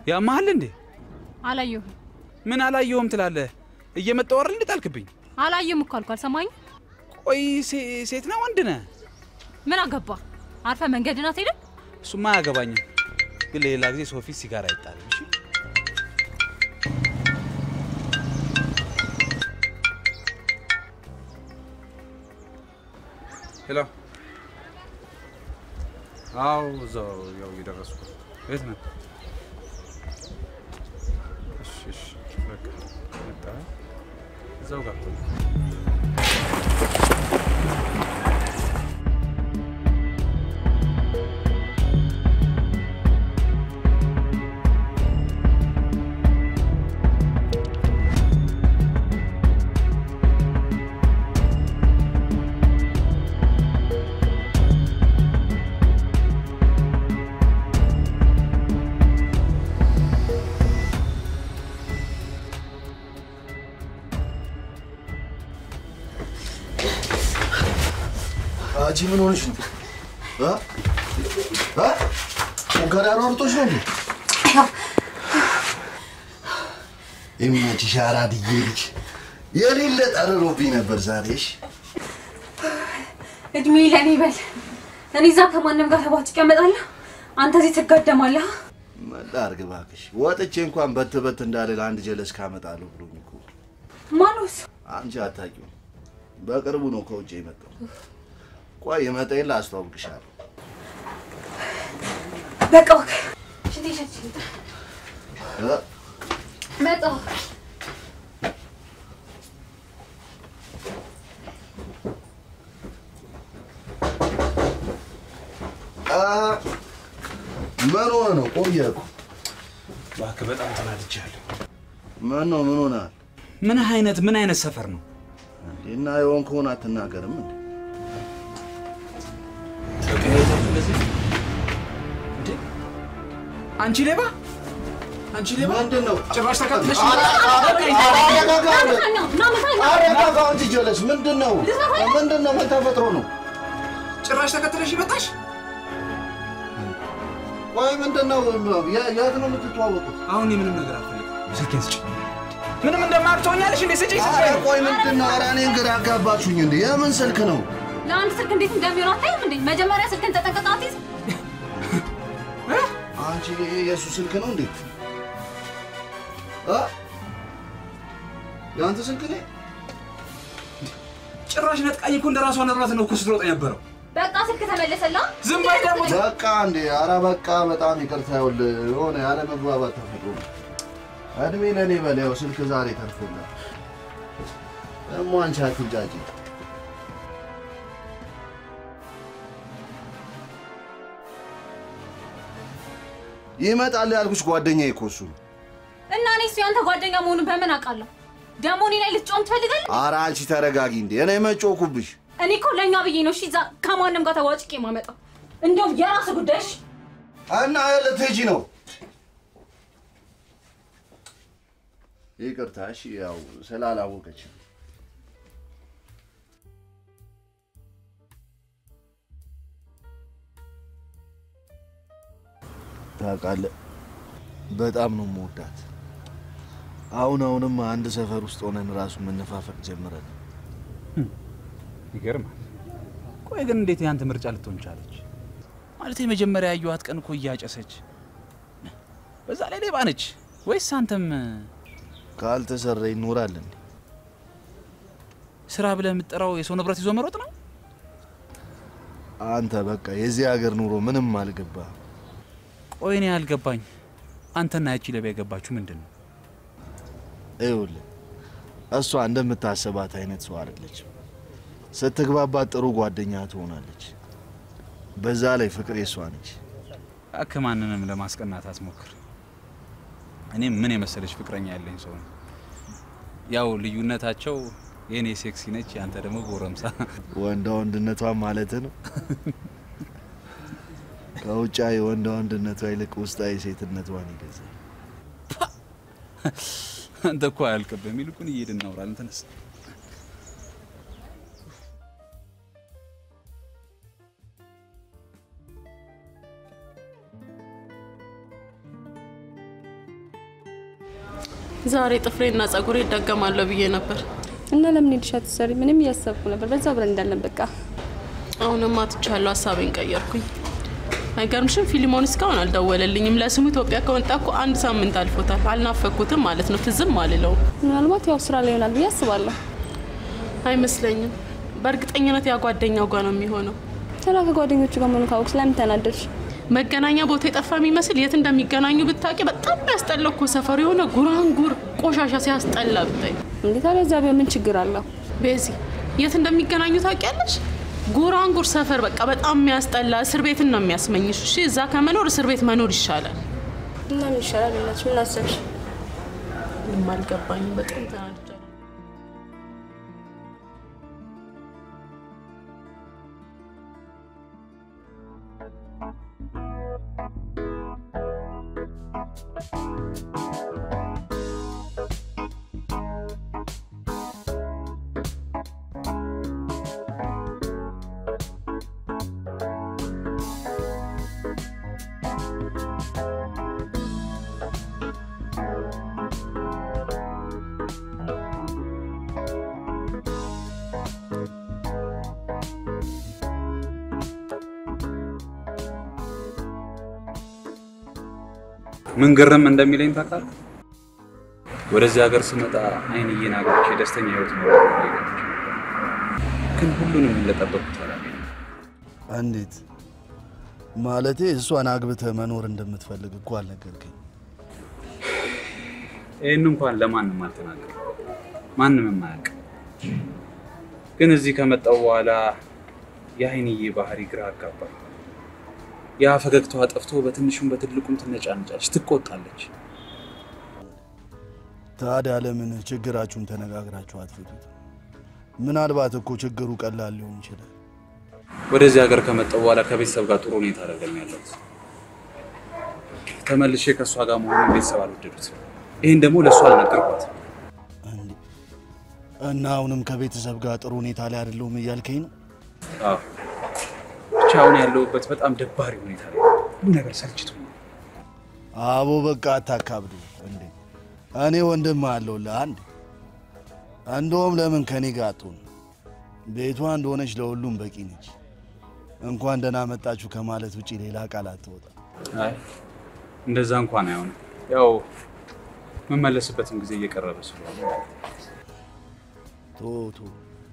ያመሃል እንዴ? አላየሁም ምን አላየሁም ትላለህ? እየመጣሁ አይደል እንዴ ጣልክብኝ? አላየሁም እኮ አልኩ። አልሰማኝ? ቆይ ሴ- ሴት ነው ወንድ ነህ? ምን አገባ? አርፈ መንገድን አትሄድም? እሱማ አያገባኝም፣ ግን ለሌላ ጊዜ ሰው ፊት ሲጋራ አይጣልም። እሺ ሄሎ። አዎ እዛው ያው እየደረስኩ ነው። የት ነህ? እሺ እሺ በቃ መጣ። እዛው ጋር እኮ ነው። አንቺ ምን ሆነሽ ነው? እ? እ? ሙከራ አሯርጦሽ ነው እንዴ? ይመችሽ አራድዬ ልጅ። የሌለ ጠርሮብኝ ነበር ዛሬሽ። እድሜ ለእኔ በል። እኔ እዛ ከማንም ጋር ተቧጭቄ እመጣለሁ፣ አንተ እዚህ ትጋደማለህ። ምን ላድርግ እባክሽ፣ ወጥቼ እንኳን በት በት እንዳልል አንድ ጀለስ ካመጣለሁ ብሎኝ እኮ። ማኖስ አንቺ አታውቂውም። በቅርቡ ነው ከውጭ የመጣው። ቆይ የመጣ የለ አስተዋውቅሻለሁ። በቃ ወክ ሽንቴ ሸት እ? መጣሁ። አ፣ ምን ሆነ ነው? ቆየ እኮ። እባክህ በጣም ተናድጃለሁ። ምን ነው? ምን ሆነሃል? ምን አይነት ምን አይነት ሰፈር ነው? እና የሆን ከሆነ አትናገርም እንዴ? እንዴ? አንቺ ሌባ! አንቺ ሌባ! ምንድን ነው? ጭራሽ ተከትለሽ አረጋጋ እንጂ ጀለስ፣ ምንድን ነው? ምንድን ነው? ምን ተፈጥሮ ነው? ጭራሽ ተከትለሽ ይመጣሽ? ቆይ ምንድን ነው? የ- የት ነው የምትተዋወቁት? አሁን የምንም ነገር አልፈልግም። ስልኬን ስጭ። ምንም እንደማያውቅ ትሆኛለሽ እንዴ? ስጭኝ ኧረ ስልኬን። ቆይ ምንድን ነው? ኧረ እኔን ግራ አጋባችሁኝ እንዴ! የምን ስልክ ነው? ለአንድ ስልክ እንዴት እንደሚሆን አታይም እንዴ? መጀመሪያ ስልክን ተጠንቀቅ አትይዝ። አንቺ ይሄ የእሱ ስልክ ነው እንዴ? እ? የአንተ ስልክ ነው? ጭራሽ ነጥቃኝ እኮ እንደ ራሷ ነራት ነው እኮ ስትሮጥ የነበረው። በቃ ስልክ ተመለሰላ። ዝም በይ ደግሞ። በቃ እንዴ! ኧረ በቃ በጣም ይቅርታ። ይኸውልህ የሆነ ያለ መግባባት ተፈጥሮ ነው። እድሜ ለእኔ በል ያው ስልክ ዛሬ ተርፎላል። ደግሞ አንቺ አትንጫጭ። ይመጣል ያልኩሽ ጓደኛዬ እኮ እሱ ነው። እና እኔ እሱ ያንተ ጓደኛ መሆኑን በምን አውቃለሁ? ደግሞ እኔ ላይ ልትጮም ትፈልጋለህ? ኧረ አንቺ ተረጋጊ እንዴ! እኔ መጮኩብሽ እኔ እኮ ለእኛ ብዬ ነው እሺ፣ እዛ ከማንም ጋር ተዋጭቄ የማመጣው። እንደውም የራስ ጉዳይ እሺ። እና ልትሄጂ ነው? ይቅርታ እሺ፣ ያው ስላላወቀች ታውቃለህ፣ በጣም ነው የምወዳት። አሁን አሁንም አንድ ሰፈር ውስጥ ሆነን ራሱ መነፋፈቅ ጀምረን ይገርማል። ቆይ ግን እንዴት ያንተ ምርጫ ልትሆን ቻለች? ማለት የመጀመሪያ ያየኋት ቀን እኮ እያጨሰች፣ በዛ ላይ ሌባ ነች። ወይስ አንተም ካልተሰራ ይኖራል እንዴ? ስራ ብለህ የምትጠራው የሰው ንብረት ይዞ መሮጥ ነው? አንተ በቃ የዚህ ሀገር ኑሮ ምንም አልገባ። ቆይ እኔ ያልገባኝ አንተና ያቺ ሌባ የገባችሁ ምንድን ነው? ይኸውልህ እሷ እንደምታስባት አይነት ሰው አይደለችም። ስትግባባት ጥሩ ጓደኛ ትሆናለች። በዛ ላይ ፍቅር የሷ ነች። እባክህ ማንንም ለማስቀናት አትሞክር። እኔም ምን የመሰለች ፍቅረኛ ያለኝ ሰው ነው። ያው ልዩነታቸው የእኔ ሴክሲ ነች፣ ያንተ ደግሞ ጎረምሳ። ወንዳ ወንድነቷን ማለት ነው። ከውጫዊ ወንዳ ወንድነቷ ይልቅ ውስጣዊ ሴትነቷን ይገዛል። አንተ እኮ አያልቅብህም። ይልቁን እየሄድን እናውራለን። ተነስ። ዛሬ ጥፍሬና ጸጉሬ ይደገማለሁ ብዬ ነበር። እና ለምን ሄድሽ አትሰሪ? ምንም እያሰብኩ ነበር። በዛ አብረን እንዳለን በቃ አሁንማ ትቻለሁ፣ ሀሳቤን ቀየርኩኝ። አይገርምሽም? ፊሊሞን እስካሁን አልደወለልኝም። ለስሙ ኢትዮጵያ ከወጣ እኮ አንድ ሳምንት አልፎታል። አልናፈኩትም ማለት ነው። ትዝም አልለውም ምናልባት ያው ስራ ላይ ይሆናል ብዬ አስባለሁ። አይመስለኝም። በእርግጠኝነት ያ ጓደኛው ጋር ነው የሚሆነው። ተላ ከጓደኞቹ ጋር መሆኑ ካወቅሽ ለምን ተናደድሽ? መገናኛ ቦታ የጠፋ የሚመስል የት እንደሚገናኙ ብታውቂ። በጣም ያስጠላው እኮ ሰፈሩ የሆነ ጉራንጉር ቆሻሻ ሲያስጠላ ብታይ። እንዴ ታዲያ እዛ ቢሆን ምን ችግር አለው? ቤዚ የት እንደሚገናኙ ታውቂያለሽ? ጉራንጉር ሰፈር በቃ በጣም የሚያስጠላ እስር ቤትን ነው የሚያስመኝሽ። እሺ እዛ ከመኖር እስር ቤት መኖር ይሻላል። እና ምን ይሻላል? እናትሽ ምን አሰብሽ? ምንም አልገባኝም። በጣም ተናድጃለሁ። ምን ግርም እንደሚለኝ ታውቃለህ? ወደዚህ ሀገር ስመጣ አይንዬን አግብቼ ደስተኛ ህይወት ነው ግን ሁሉንም እንደጠበቁት አላገኘሁም። እንዴት ማለቴ? እሷን አግብተህ መኖር እንደምትፈልግ እኮ አልነገርከኝ። ይህን እንኳን ለማንም አልተናገርም፣ ማንም የማያውቅ ግን እዚህ ከመጣው በኋላ የአይንዬ ባህሪ ግራ አጋባኝ። ያ ፈገግታዋ ጠፍቶ በትንሹም በትልቁም ትነጫነጫለች፣ ትቆጣለች። ታዲያ ለምን ችግራችሁን ተነጋግራችሁ አትፈቱት? ምናልባት እኮ ችግሩ ቀላል ሊሆን ይችላል። ወደዚህ ሀገር ከመጣው በኋላ ከቤተሰብ ጋር ጥሩ ሁኔታ አደረገኝ ያለሁት። ተመልሼ ከእሷ ጋር መሆኑን ቤተሰብ አልወደዱት። ይህን ደግሞ ለእሷ አልነገርኳት። እንዴ! እና አሁንም ከቤተሰብ ጋር ጥሩ ሁኔታ ላይ አይደለሁም እያልከኝ ነው? አዎ ብቻ አሁን ያለሁበት በጣም ደባሪ ሁኔታ ላይ ነው። ሁሉ ነገር ሰልችቶኛል። አቦ በቃ አታካብዱ እንዴ! እኔ ወንድም አለሁልህ አንድ እንደውም ለምን ከኔ ጋር አትሆን? ቤቷ እንደሆነች ለሁሉም በቂ ነች። እንኳን ደህና መጣችሁ ከማለት ውጪ ሌላ ቃል አትወጣ። አይ እንደዛ እንኳን አይሆንም። ያው የምመለስበትም ጊዜ እየቀረበ ስለሆነ ቶ ቶ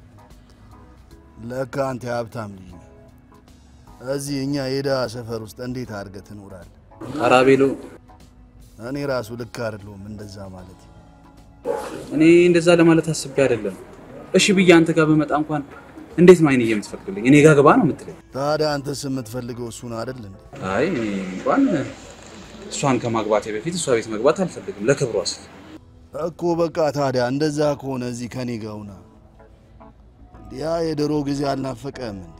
ለካ አንተ የሀብታም ልጅ ነህ። እዚህ እኛ የድሃ ሰፈር ውስጥ እንዴት አድርገህ ትኖራለህ? አራቤሎ እኔ ራሱ ልክ አይደለሁም እንደዛ ማለት። እኔ እንደዛ ለማለት አስቤ አይደለም። እሺ ብዬ አንተ ጋር በመጣ እንኳን እንዴት ነው አይንዬ የምትፈቅድልኝ? እኔ ጋር ግባ ነው የምትለኝ? ታዲያ አንተስ የምትፈልገው እሱን አይደል እንዴ? አይ እኔ እንኳን እሷን ከማግባቴ በፊት እሷ ቤት መግባት አልፈልግም፣ ለክብሯ ስል። እኮ በቃ ታዲያ እንደዛ ከሆነ እዚህ ከኔ ጋር ሁና። ያ የድሮ ጊዜ አልናፈቀህም እንዴ?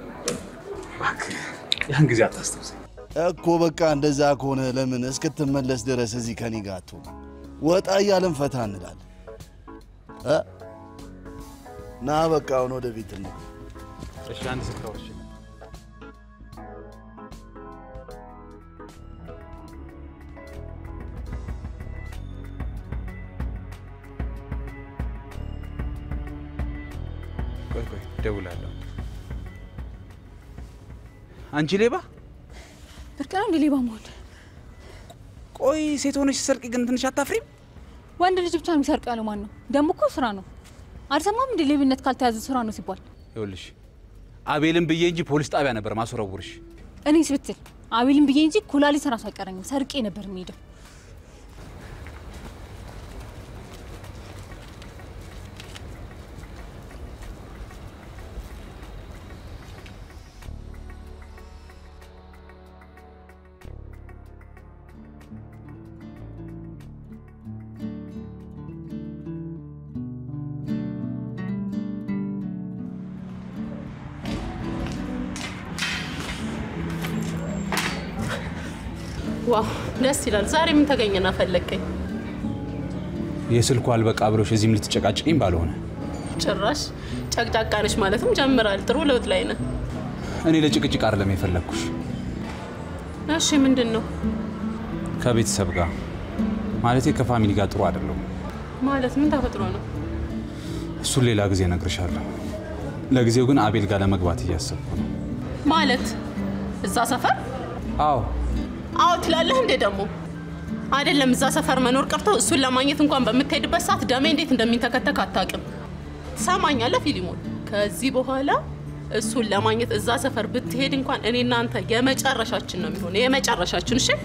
ያን ጊዜ አታስታውሰኝ። እኮ በቃ እንደዛ ከሆነ ለምን እስክትመለስ ድረስ እዚህ ከኔ ጋር አትሆን? ወጣ እያለን ፈታ እንላለን እ ና በቃ አሁን ወደ ቤት እንግባ። እሺ አንድ ስልካዎች ቆይ ቆይ እደውላለሁ። አንቺ ሌባ! ብርቅ ነው እንደ ሌባ መሆን። ቆይ ሴት ሆነሽ ስትሰርቂ ግን ትንሽ አታፍሪም? ወንድ ልጅ ብቻ የሚሰርቅ ያለው ማን ነው? ደግሞ እኮ ስራ ነው። አልሰማም እንደ ሌብነት ካልተያዘ ስራ ነው ሲባል። ይኸውልሽ አቤልን ብዬ እንጂ ፖሊስ ጣቢያ ነበር ማስወረውርሽ። እኔስ ብትል አቤልን ብዬ እንጂ ኩላሊት ራሱ አይቀረኝም። ሰርቄ ነበር የሚሄደው። ዋው ደስ ይላል። ዛሬ ምን ተገኘና ፈለግከኝ? የስልኩ አልበቃ ብሎሽ እዚህም ልትጨቃጭቅኝ ባልሆነ ጭራሽ ጨቅጫቃ ነሽ ማለትም ጀምራል። ጥሩ ለውጥ ላይ ነህ። እኔ ለጭቅጭቅ አይደለም የፈለግኩሽ እሺ ምንድን ነው? ከቤተሰብ ጋር ማለቴ ከፋሚሊ ጋር ጥሩ አይደለሁም። ማለት ምን ተፈጥሮ ነው? እሱን ሌላ ጊዜ እነግርሻለሁ። ለጊዜው ግን አቤል ጋር ለመግባት እያሰብኩ ነው። ማለት እዛ ሰፈር አዎ አዎ ትላለህ እንዴ? ደግሞ አይደለም እዛ ሰፈር መኖር ቀርቶ እሱን ለማግኘት እንኳን በምትሄድበት ሰዓት ደሜ እንዴት እንደሚንተከተክ አታውቅም። ትሰማኛለህ ፊሊሞን? ከዚህ በኋላ እሱን ለማግኘት እዛ ሰፈር ብትሄድ እንኳን እኔ እናንተ የመጨረሻችን ነው የሚሆነው፣ የመጨረሻችን። እሺ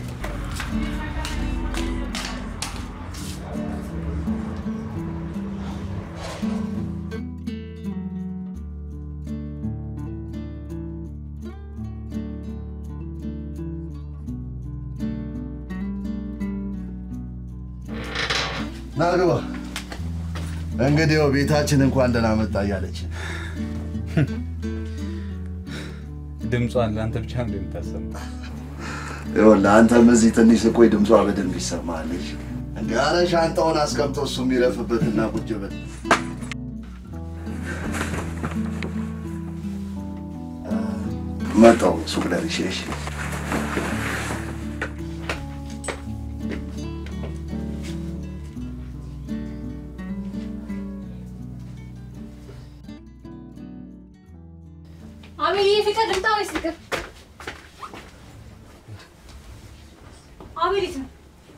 ና ግባ። እንግዲህ ያው ቤታችን እንኳን ደህና መጣ እያለች ድምጿን ለአንተ ብቻ ነው የምታሰማ። ይኸውልህ አንተም እዚህ ትንሽ ስቆይ ድምጿ በደንብ ይሰማልሽ። እንደ ኧረ ሻንጣውን አስቀምጦ እሱ የሚረፍበትና ቁጭ ብል መጣሁ ሱቅ ደርሼ እሺ አቤል ይሄ ፍቅር ልምጣ ወይስ ፍቅር? አቤል የት ነው?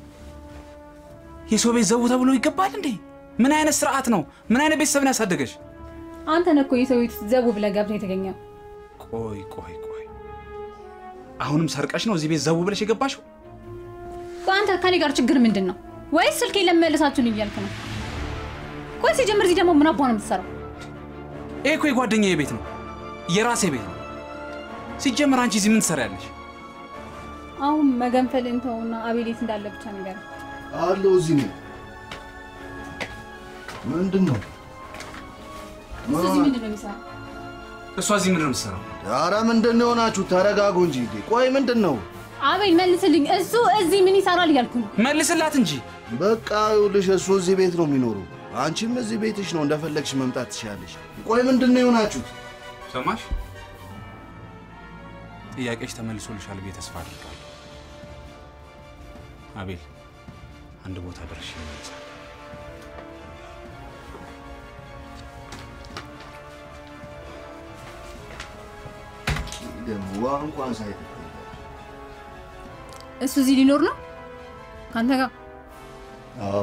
የሰው ቤት ዘው ተብሎ ይገባል እንዴ? ምን አይነት ስርዓት ነው? ምን አይነት ቤተሰብ ነው ያሳደገሽ? አንተ ነህ እኮ የሰው ቤት ዘቡ ብለህ ገብተህ የተገኘው። ቆይ ቆይ ቆይ፣ አሁንም ሰርቀሽ ነው እዚህ ቤት ዘው ብለሽ የገባሽው? ቆይ አንተ ከኔ ጋር ችግር ምንድን ነው? ወይስ ስልኬ ለመመለሳችሁን እያልክ ነው? ቆይ ሲጀምር እዚህ ደግሞ ምን አባ ነው የምትሰራው? ይሄ እኮ የጓደኛዬ ቤት ነው፣ የራሴ ቤት ነው። ሲጀምር አንቺ እዚህ ምን ትሰሪያለሽ? አሁን መገንፈልን ተውና አቤል የት እንዳለ ብቻ ነገር አለው እዚህ ነው። ምንድን ነው? እሱ እዚህ ምንድን ነው የሚሰራው? እሷ እዚህ ምንድን ነው የምትሰራው? ኧረ ምንድን ነው የሆናችሁ? ተረጋጉ እንጂ እንዴ! ቆይ ምንድን ነው? አቤል መልስልኝ። እሱ እዚህ ምን ይሰራል እያልኩ ነው። መልስላት እንጂ። በቃ ይኸውልሽ እሱ እዚህ ቤት ነው የሚኖረው። አንቺም እዚህ ቤትሽ ነው፣ እንደፈለግሽ መምጣት ትችላለሽ። ቆይ ምንድን ነው የሆናችሁት? ሰማሽ? ጥያቄሽ ተመልሶልሻል ብዬ ተስፋ አድርጋለሁ። አቤል አንድ ቦታ ደርሼ ይመልሳል። ደግሞ ውሃ እንኳን ሳይጠጣ እሱ እዚህ ሊኖር ነው ከአንተ ጋር። አዎ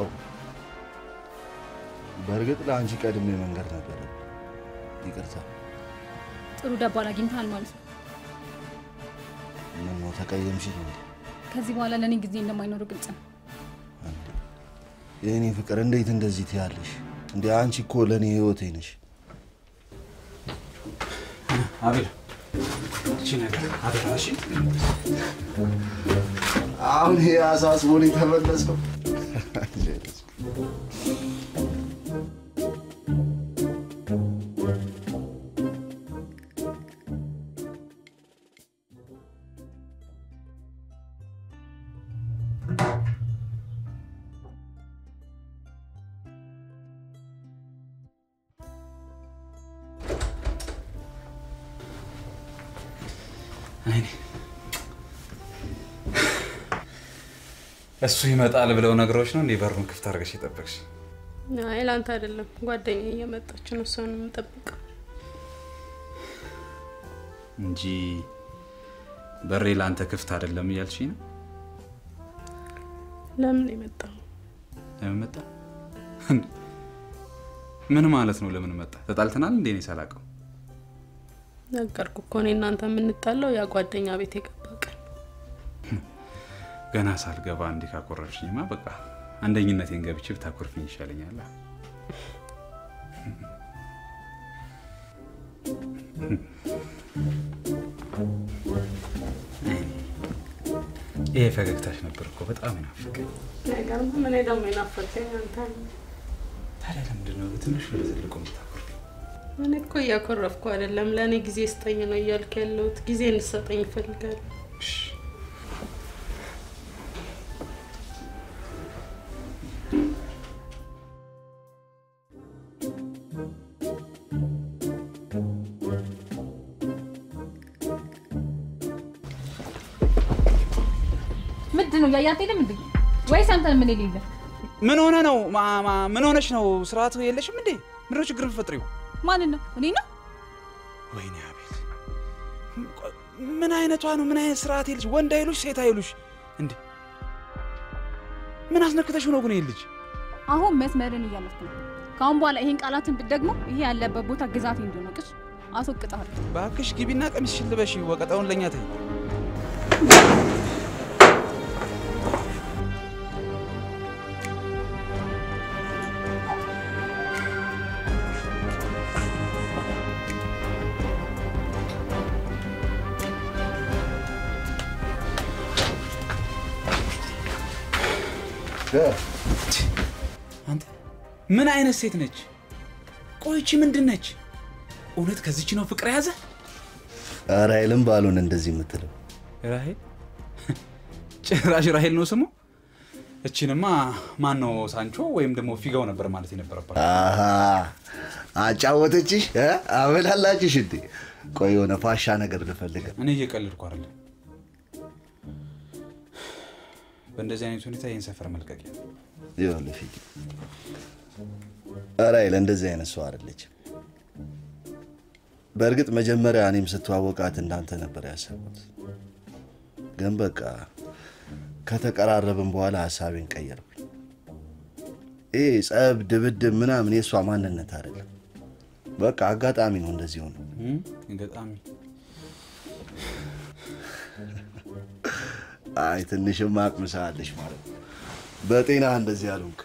በእርግጥ ለአንቺ ቀድሜ መንገድ ነበረ። ይቅርታ። ጥሩ ደባል አግኝተሃል ማለት ነው። ምን ነው ተቀየምሽኝ እንዴ? ከዚህ በኋላ ለእኔ ጊዜ እንደማይኖር ግልጽ ነው። የእኔ ፍቅር እንዴት እንደዚህ ትያለሽ እንዴ? አንቺ እኮ ለእኔ ህይወቴ ነሽ። አቤል እቺ ነገር አደራሽ አሁን ይሄ አሳስቦን የተመለስከው አይኔ እሱ ይመጣል ብለው ነገሮች ነው እንዴ? በሩን ክፍት አድርገሽ የጠበቅሽ? አይ ለአንተ አይደለም ጓደኛ እየመጣች ነው፣ እሷን የምጠብቀው። እንጂ በሬ ለአንተ ክፍት አይደለም እያልሽ ነው? ለምን የመጣው? ለምን መጣ? ምን ማለት ነው? ለምን መጣ? ተጣልተናል እንዴ? እኔ ሳላውቀው ነገርኩ እኮ እኔ እናንተ የምንጣለው ያ ጓደኛ ቤት የገባ ቀን። ገና ሳልገባ እንዴ ካኮረፍሽኝማ በቃ አንደኝነቴን ገብቼ ብታኮርፍኝ ይሻለኛል። ይሄ ፈገግታሽ ነበር እኮ በጣም ናፍቀኝ። ነገር ምን ደግሞ የናፈቀኝ አንተ ነህ። ታዲያ ለምንድን ነው በትንሹ በትልቁ የምታኮርፍኝ? እኔ እኮ እያኮረፍኩ አይደለም፣ ለእኔ ጊዜ ስጠኝ ነው እያልክ ያለሁት። ጊዜ እንድሰጠኝ ይፈልጋል። እሺ። ምንድን ነው እያያት ሄደም እንዴ? ወይስ አንተን ምን የሌለ ምን ሆነ ነው? ማ- ማ- ምን ሆነሽ ነው? ስርዓት የለሽም እንዴ? ምንድን ነው ችግር የምትፈጥሪው? ማንን ነው? እኔ ነው? ወይኔ አቤል፣ ምን አይነቷ ነው? ምን አይነት ስርዓት የለሽ? ወንድ አይሉሽ ሴት አይሉሽ እንዴ? ምን አስነክተሽው ነው ግን ይሄ ልጅ? አሁን መስመርን እያለፍክ ነው። ከአሁን በኋላ ይሄን ቃላትን ብትደግሞ ይሄ ያለበት ቦታ ግዛቴ እንደሆነ ቅሽ አስወቅጥሃለሁ። እባክሽ ግቢና ቀሚስሽን ልበሽ፣ ወቀጣውን ለእኛ ተይ። አንተ ምን አይነት ሴት ነች? ቆይቺ ምንድን ነች? እውነት ከዚች ነው ፍቅር የያዘ? ራሄልም ባልሆን እንደዚህ የምትለው ራሄል ጭራሽ ራሄል ነው ስሙ። እቺንማ ማን ነው ሳንቾ ወይም ደግሞ ፊጋው ነበር ማለት የነበረባት። አሃ አጫወተችሽ እ? አበላላችሽ እንዴ? ቆይ የሆነ ፋሻ ነገር ልፈልግ። እኔ እየቀልድኩ አይደለም። በእንደዚህ አይነት ሁኔታ ይህን ሰፈር መልቀቂያ ይኸውልህ ፊት ራሄል እንደዚህ አይነት ሰው አይደለችም። በእርግጥ መጀመሪያ እኔም ስተዋወቃት እንዳንተ ነበር ያሰቡት፣ ግን በቃ ከተቀራረብን በኋላ ሀሳቤን ቀየርኩኝ። ይህ ጸብ፣ ድብድብ ምናምን የእሷ ማንነት አይደለም። በቃ አጋጣሚ ነው እንደዚህ ሆነ። እም፣ ገጣሚ አይ ትንሽም አቅምሳለሽ ማለት ነው። በጤና እንደዚህ አልሆንክ።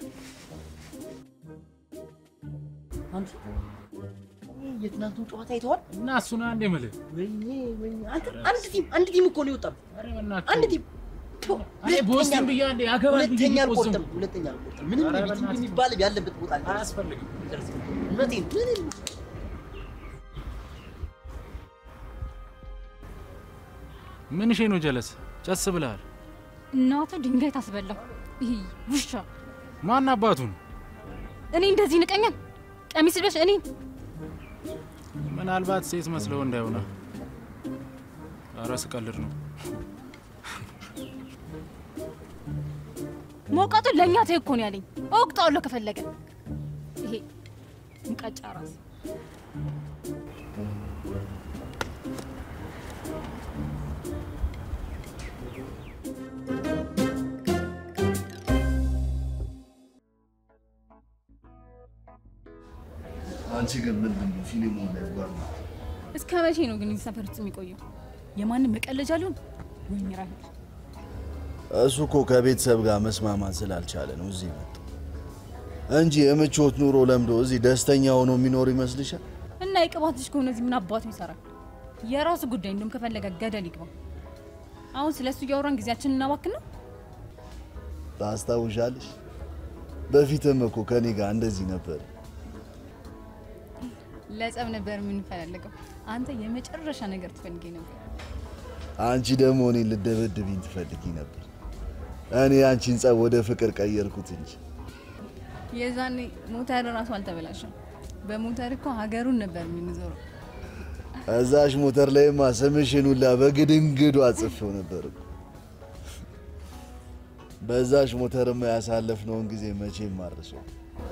አንተ የትናንቱን ጨዋታ አይተዋል? እና እሱን አንድ የምልህ ወይኔ ወይኔ! አንተ አንድ ቲም አንድ ቲም እኮ ነው የወጣብህ። ኧረ በእናትህ አንድ ቲም ቶ፣ እኔ ቦስትን ብዬ አንዴ ያገባል ብዬ ሁለተኛ እየቆዘምኩ። አልቆርጥም። ሁለተኛ አልቆርጥም። ምንም ኧረ ቢቲም በእናትህ። የሚባል ያለበት ቦታ አለ። አያስፈልግም። እውነቴን ምንም ምንሽ ነው ጀለስ? ጨስ ብለሃል። እናቱ ድንጋይ ታስበላው። ይሄ ውሻ ማን አባቱን? እኔ እንደዚህ ንቀኛል? ቀሚስ ልበሽ እኔ ምናልባት ሴት መስለው እንዳይሆነ። ኧረ ስቀልድ ነው። ሞቃቱን ለእኛ ተይ እኮ ነው ያለኝ። እወቅጠዋለሁ ከፈለገ ይሄ ሙቀጫ ራስ አንቺ ግን ምንድን ነው ፊልሙ ላይ ጓር እስከ መቼ ነው ግን እዚህ ሰፈር ውስጥ የሚቆየው? የማንም መቀለጃ ሊሆን ወይም ራሄል እሱ እኮ ከቤተሰብ ጋር መስማማት ስላልቻለ ነው እዚህ መጣ እንጂ የምቾት ኑሮ ለምዶ እዚህ ደስተኛ ሆኖ የሚኖር ይመስልሻል? እና የቅባት ልጅ ከሆነ እዚህ ምን አባቱ ይሰራል? የራሱ ጉዳይ። እንደውም ከፈለገ ገደል ይግባ። አሁን ስለሱ እያወራን ጊዜያችንን እናባክን ነው። ታስታውሻለሽ? በፊትም እኮ ከኔ ጋር እንደዚህ ነበር። ለጸብ ነበር የምንፈላለገው። አንተ የመጨረሻ ነገር ትፈልገኝ ነበር። አንቺ ደግሞ እኔን ልደበድብኝ ትፈልጊ ነበር። እኔ አንቺን ጸብ ወደ ፍቅር ቀየርኩት እንጂ የዛኔ ሞተር ራሱ አልተበላሸም። በሞተር እኮ ሀገሩን ነበር የምንዞረው። እዛሽ ሞተር ላይማ ስምሽን ሁላ በግድንግዱ አጽፌው ነበር እኮ። በዛሽ ሞተርማ ያሳለፍነውን ጊዜ መቼም አርሰው።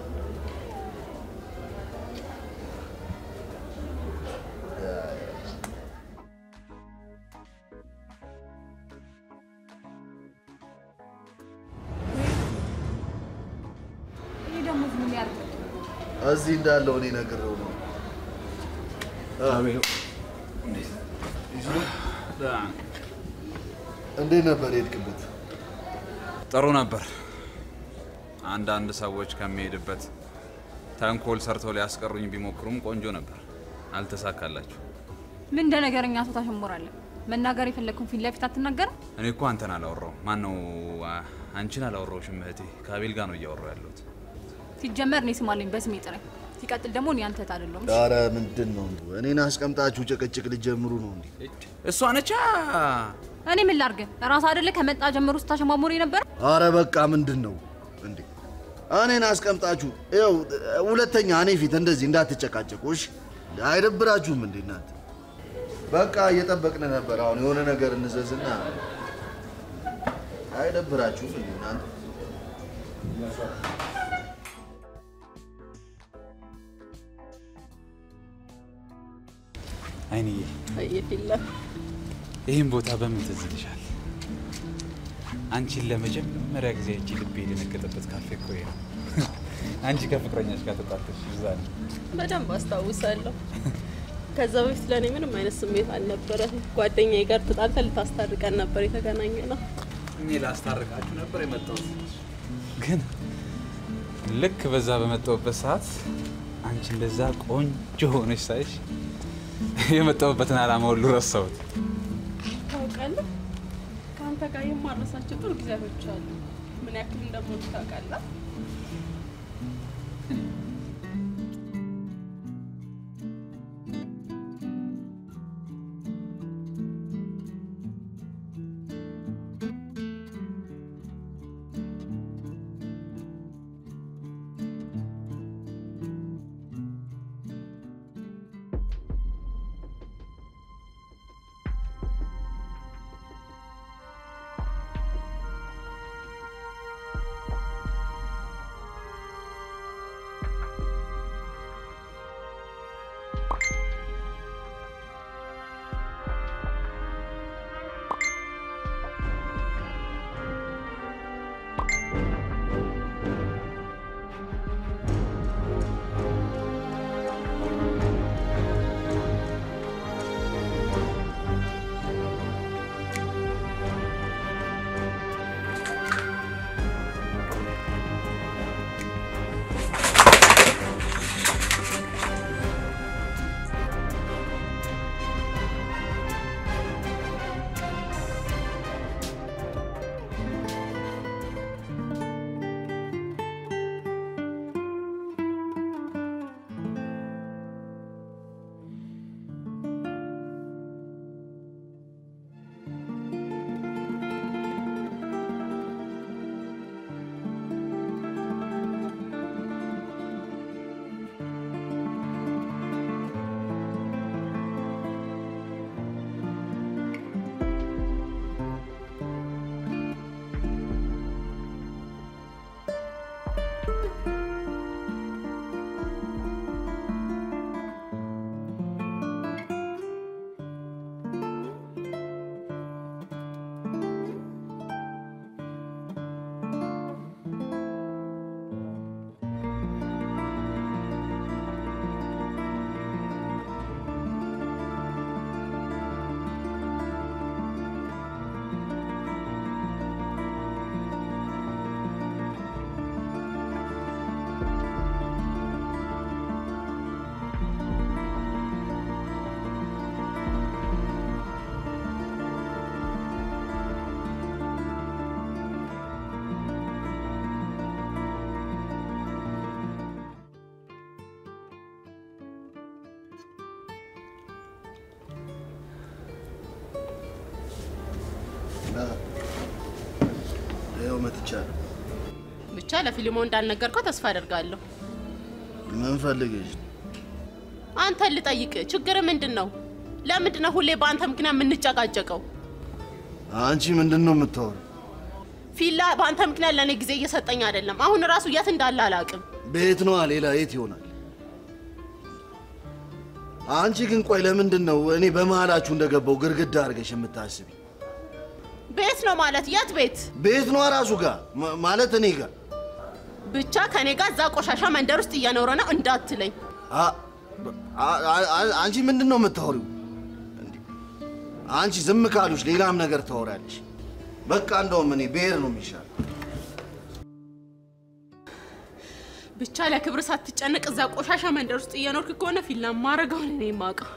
ይህ ደግሞ ምን ያርግ? እዚህ እንዳለው እኔ ነግሬው ነው። እንዴት ነበር የሄድክበት? ጥሩ ነበር። አንዳንድ ሰዎች ከሚሄድበት ተንኮል ሰርተው ሊያስቀሩኝ ቢሞክሩም ቆንጆ ነበር። አልተሳካላችሁ። ምን እንደ ነገረኛ ሰው ታሸሞራለህ? መናገር የፈለግኩን ፊት ለፊት አትናገርም? እኔ እኮ አንተን አላወራው ማን ነው አንቺን አላወራውሽም እህቴ። ከአቤል ጋር ነው እያወራው ያለሁት። ሲጀመር እኔ ስማለኝ በስሜ ጥራኝ። ሲቀጥል ደግሞ እኔ አንተ አይደለሁም። ኧረ ምንድን ነው እኔን አስቀምጣችሁ ጭቅጭቅ ልጀምሩ ነው እንዴ? እሷ ነቻ እኔ ምን ላርግ? ራስ አይደለ ከመጣ ጀምሮ ስታሸማሙር የነበረ አረ በቃ ምንድን ነው እንዴ? እኔን አስቀምጣችሁ ይኸው፣ ሁለተኛ እኔ ፊት እንደዚህ እንዳትጨቃጨቁ እሺ? አይደብራችሁም እንዴ እናንተ? በቃ እየጠበቅን ነበር። አሁን የሆነ ነገር እንዘዝና አይደብራችሁም እንዴ እናንተ? አይንዬ የለም ይህን ቦታ በምን ትዝ ይልሻል? አንቺን ለመጀመሪያ ጊዜ እጅ ልቤ የደነገጠበት ካፌ እኮ ይሄ ነው። አንቺ ከፍቅረኛሽ ጋር ተጣልተሽ እዛ ነው። በደንብ አስታውሳለሁ። ከዛ በፊት ለእኔ ምንም አይነት ስሜት አልነበረም። ጓደኛዬ ጋር ተጣልተን ልታስታርቀን ነበር የተገናኘ ነው። እኔ ላስታርቃችሁ ነበር የመጣሁት፣ ግን ልክ በዛ በመጣሁበት ሰዓት አንቺ እንደዛ ቆንጆ ሆነሽ ሳይሽ የመጣሁበትን ዓላማ ሁሉ ረሳሁት። ታውቃለህ፣ ከአንተ ጋር የማረሳቸው ጥሩ ጊዜያቶች አሉ። ምን ያክል እንደምወድ ታውቃለህ? ይኸው መጥቻለሁ። ብቻ ለፊልሞ እንዳልነገርከው ተስፋ አደርጋለሁ። ምን ፈልገሽ? አንተን ልጠይቅ፣ ችግር ምንድን ነው? ለምንድን ነው ሁሌ በአንተ ምክንያት የምንጨቃጨቀው? አንቺ ምንድን ነው የምታወሪው? ፊላ በአንተ ምክንያት ለእኔ ጊዜ እየሰጠኝ አይደለም። አሁን ራሱ የት እንዳለ አላውቅም። ቤት ነዋ፣ ሌላ የት ይሆናል? አንቺ ግን ቆይ ለምንድን ነው እኔ በመሀላችሁ እንደገባው ግርግዳ አድርገሽ የምታስቢ? ቤት ነው ማለት የት ቤት? ቤት ነዋ ራሱ ጋር ማ- ማለት እኔ ጋር ብቻ ከኔ ጋር እዛ ቆሻሻ መንደር ውስጥ እየኖረ ነው እንዳትለኝ። አ- አ- አ- አንቺ ምንድን ነው የምታወሪው? እንዴ! አንቺ ዝም ካሉሽ ሌላም ነገር ታወሪያለሽ። በቃ እንደውም እኔ ብሄር ነው የሚሻል። ብቻ ለክብር ሳትጨነቅ እዛ ቆሻሻ መንደር ውስጥ እየኖርክ ከሆነ ፊላ ማረገውን እኔ የማውቀው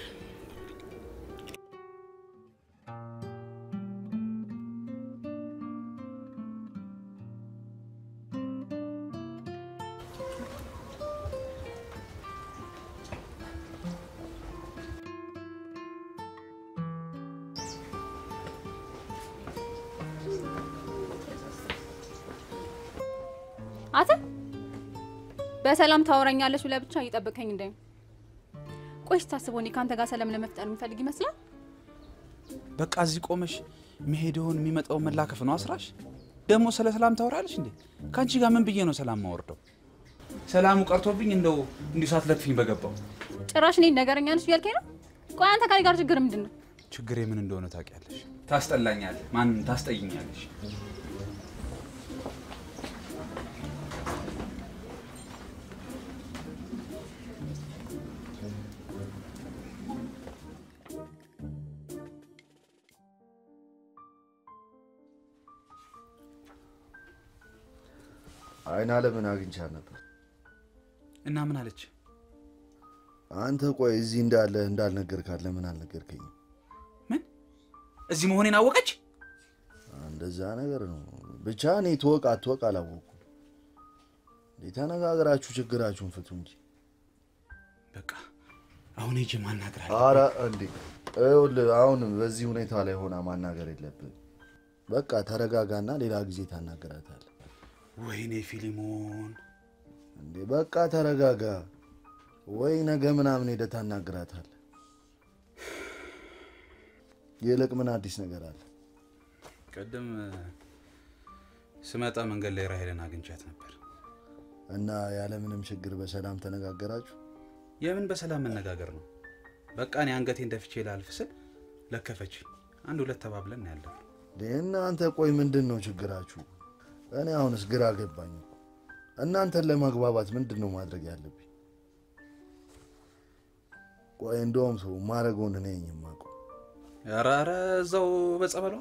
አተ በሰላም ታወራኛለች ብለህ ብቻ እየጠበቀኝ እንደ ቆይ ስታስበው እኔ ከአንተ ጋር ሰላም ለመፍጠር የሚፈልግ ይመስላል። በቃ እዚህ ቆመሽ መሄደውን የሚመጣውን መላከፍ ነው አስራሽ። ደግሞ ስለ ሰላም ታወራለች እንዴ? ከአንቺ ጋር ምን ብዬ ነው ሰላም ማወርደው? ሰላሙ ቀርቶብኝ እንደው እንዲሁ ሳትለጥፊኝ በገባው። ጭራሽ እኔን ነገረኛ ነሽ እያልከኝ ነው? ቆይ አንተ ከኔ ጋር ችግር ምንድን ነው? ችግሬ ምን እንደሆነ ታውቂያለሽ። ታስጠላኛለሽ፣ ማንም ታስጠይኛለሽ። አይን አለምን አግኝቻት ነበር። እና ምን አለች? አንተ ቆይ እዚህ እንዳለ እንዳልነገርካት ለምን አልነገርከኝም? ምን እዚህ መሆኔን አወቀች? እንደዛ ነገር ነው። ብቻ እኔ ትወቅ አትወቅ አላወኩም። እንዴ ተነጋግራችሁ ችግራችሁን ፍቱ እንጂ። በቃ አሁን ሄጄ ማናገር አለ። አረ እንዴ ይኸውልህ፣ አሁን በዚህ ሁኔታ ላይ ሆና ማናገር የለብህም። በቃ ተረጋጋና ሌላ ጊዜ ታናገራታለህ። ወይኔ ፊሊሞን፣ እንዴ በቃ ተረጋጋ። ወይ ነገ ምናምን ሄደህ ታናግራታለህ። ይልቅ ምን አዲስ ነገር አለ? ቅድም ስመጣ መንገድ ላይ ራሄልን አግኝቻት ነበር። እና ያለምንም ችግር በሰላም ተነጋገራችሁ? የምን በሰላም መነጋገር ነው? በቃ እኔ አንገቴን ደፍቼ ላልፍ ስል ለከፈች። አንድ ሁለት ተባብለን ያለን። እንዴ እናንተ ቆይ ምንድን ነው ችግራችሁ? እኔ አሁንስ ግራ ገባኝ። እኮ። እናንተን ለማግባባት ምንድን ነው ማድረግ ያለብኝ? ቆይ እንደውም ሰው ማድረገውን እኔ ነኝ የማውቀው። ኧረ ኧረ እዛው በጸበሏ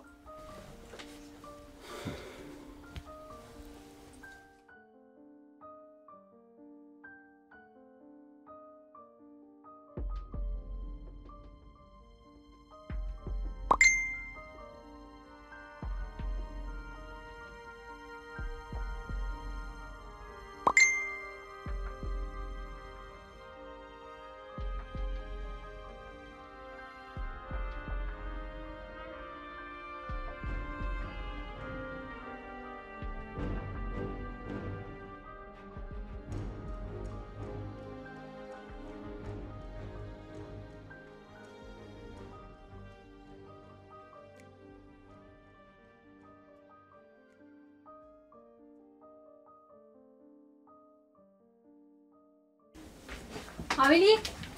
አቤልዬ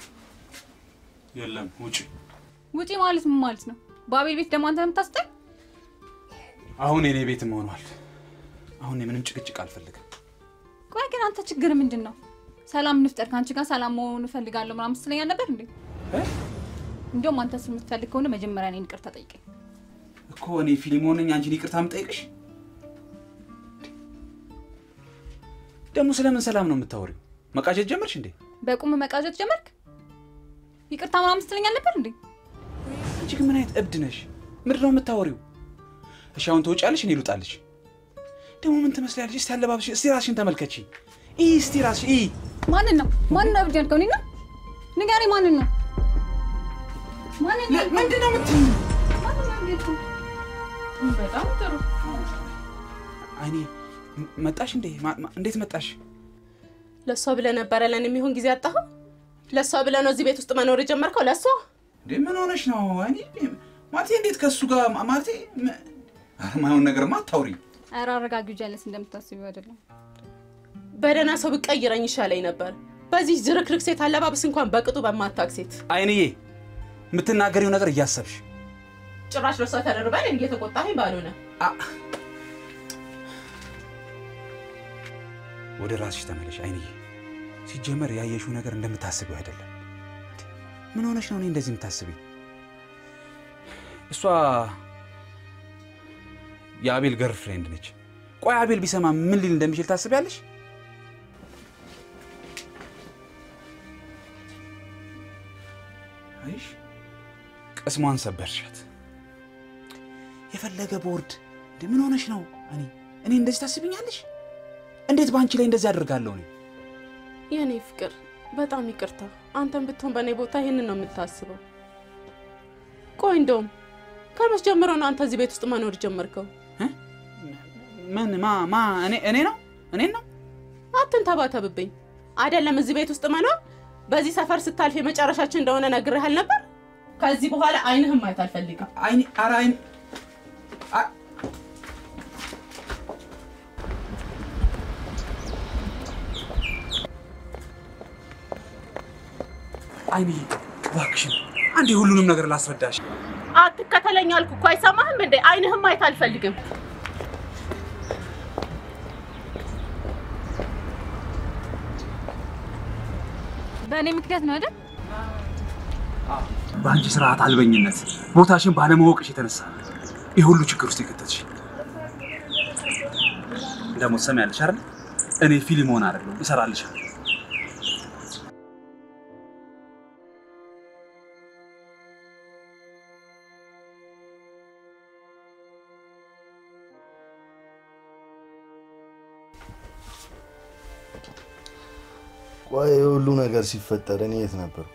የለም ውጭ። ውጪ ማለት ምን ማለት ነው? በአቤል ቤት ደግሞ አንተ ነው የምታስጠኝ? አሁን የኔ ቤትም ሆኗል። አሁን እኔ ምንም ጭቅጭቅ አልፈልግም። ቆይ ግን አንተ ችግር ምንድን ነው? ሰላም እንፍጠር፣ ከአንቺ ጋር ሰላም መሆን እፈልጋለሁ ምናምን ስትለኝ ነበር እንዴ? እንዲያውም አንተ የምትፈልግ ከሆነ መጀመሪያ እኔን ይቅርታ ጠይቀኝ። እኮ እኔ ፊሊሞን ነኝ አንቺን ይቅርታ የምጠይቅሽ? ደግሞ ስለምን ሰላም ነው የምታወሪው? መቃጀት ጀመርሽ እንዴ? በቁም መቃዠት ጀመርክ? ይቅርታ ምናምን ስትለኝ ነበር እንዴ? አንቺ ግን ምን አይነት እብድ ነሽ? ምንድን ነው የምታወሪው? እሺ አሁን ትወጫለሽ፣ እኔ ልውጣልሽ። ደግሞ ምን ትመስላለሽ? እስቲ አለባበስሽ፣ እስቲ ራስሽን ተመልከቺ። ኢ እስቲ ራስሽ ኢ ማንን ነው ማንን ነው እብድ ያልከው? እኔን ነው? ንገረኝ፣ ማንን ነው ማንን ነው? ምንድን ነው የምትይኝ? ማንን ነው እብድ ያልከው? በጣም ጥሩ። አይኔ ም- መጣሽ እንዴ? ማ- ማ- እንዴት መጣሽ? ለእሷ ብለህ ነበረ ለእኔ የሚሆን ጊዜ አጣኸው? ለእሷ ብለህ ነው እዚህ ቤት ውስጥ መኖር የጀመርከው? ለእሷ እንዴ ምን ሆነሽ ነው? አይኔ ማለቴ እንዴት ከእሱ ጋር ማ- ማለቴ ም- ኧረ ማይሆን ነገርማ አታውሪ። ኧረ አረጋጊው፣ ጀለስ እንደምታስቢው አይደለም። በደህና ሰው ብቀይረኝ ይሻለኝ ነበር። በዚህ ዝርክርክ ሴት አለባበስ እንኳን በቅጡ በማታውቅ ሴት አይንዬ የምትናገሪው ነገር እያሰብሽ ጭራሽ ለእሷ ተደርበን እየተቆጣኸኝ ባልሆነ አ- ወደ ራስሽ ተመለሽ አይንዬ። ሲጀመር ያየሽው ነገር እንደምታስቢው አይደለም። እንዴ፣ ምን ሆነሽ ነው እኔ እንደዚህ የምታስቢኝ? እሷ የአቤል ገርል ፍሬንድ ነች። ቆይ አቤል ቢሰማ ምን ሊል እንደሚችል ታስቢያለሽ? አይሽ ቅስሟን ሰበርሻት። የፈለገ ቦርድ እንዴ ምን ሆነሽ ነው? እኔ እኔ እንደዚህ ታስብኛለሽ? እንዴት በአንቺ ላይ እንደዚህ አደርጋለሁ? እኔ የእኔ ፍቅር በጣም ይቅርታ። አንተን ብትሆን በእኔ ቦታ ይህንን ነው የምታስበው። ቆይ እንደውም ከመች ጀምሮ ነው አንተ እዚህ ቤት ውስጥ መኖር ጀመርከው? ምን ማ ማ እኔ እኔ ነው እኔን ነው አትንተባተብብኝ። አይደለም እዚህ ቤት ውስጥ መኖር በዚህ ሰፈር ስታልፍ የመጨረሻችን እንደሆነ ነግሬሃል ነበር። ከዚህ በኋላ አይንህም ማየት አልፈልግም። አይኔ ኧረ አይኔ አ- አይንዬ እባክሽን አንዴ ሁሉንም ነገር ላስረዳሽ። አትከተለኝ አልኩ እኮ አይሰማህም እንዴ? አይንህም ማየት አልፈልግም። በእኔ ምክንያት ነው አይደል? በአንቺ ስርዓት አልበኝነት ቦታሽን ባለማወቅሽ የተነሳ ይህ ሁሉ ችግር ውስጥ የከተትሽ። ደግሞ ትሰሚያለሽ አይደል? እኔ ፊልሞን አይደለሁም እሰራልሻለሁ። ቆይ ይህ ሁሉ ነገር ሲፈጠር እኔ የት ነበርኩ?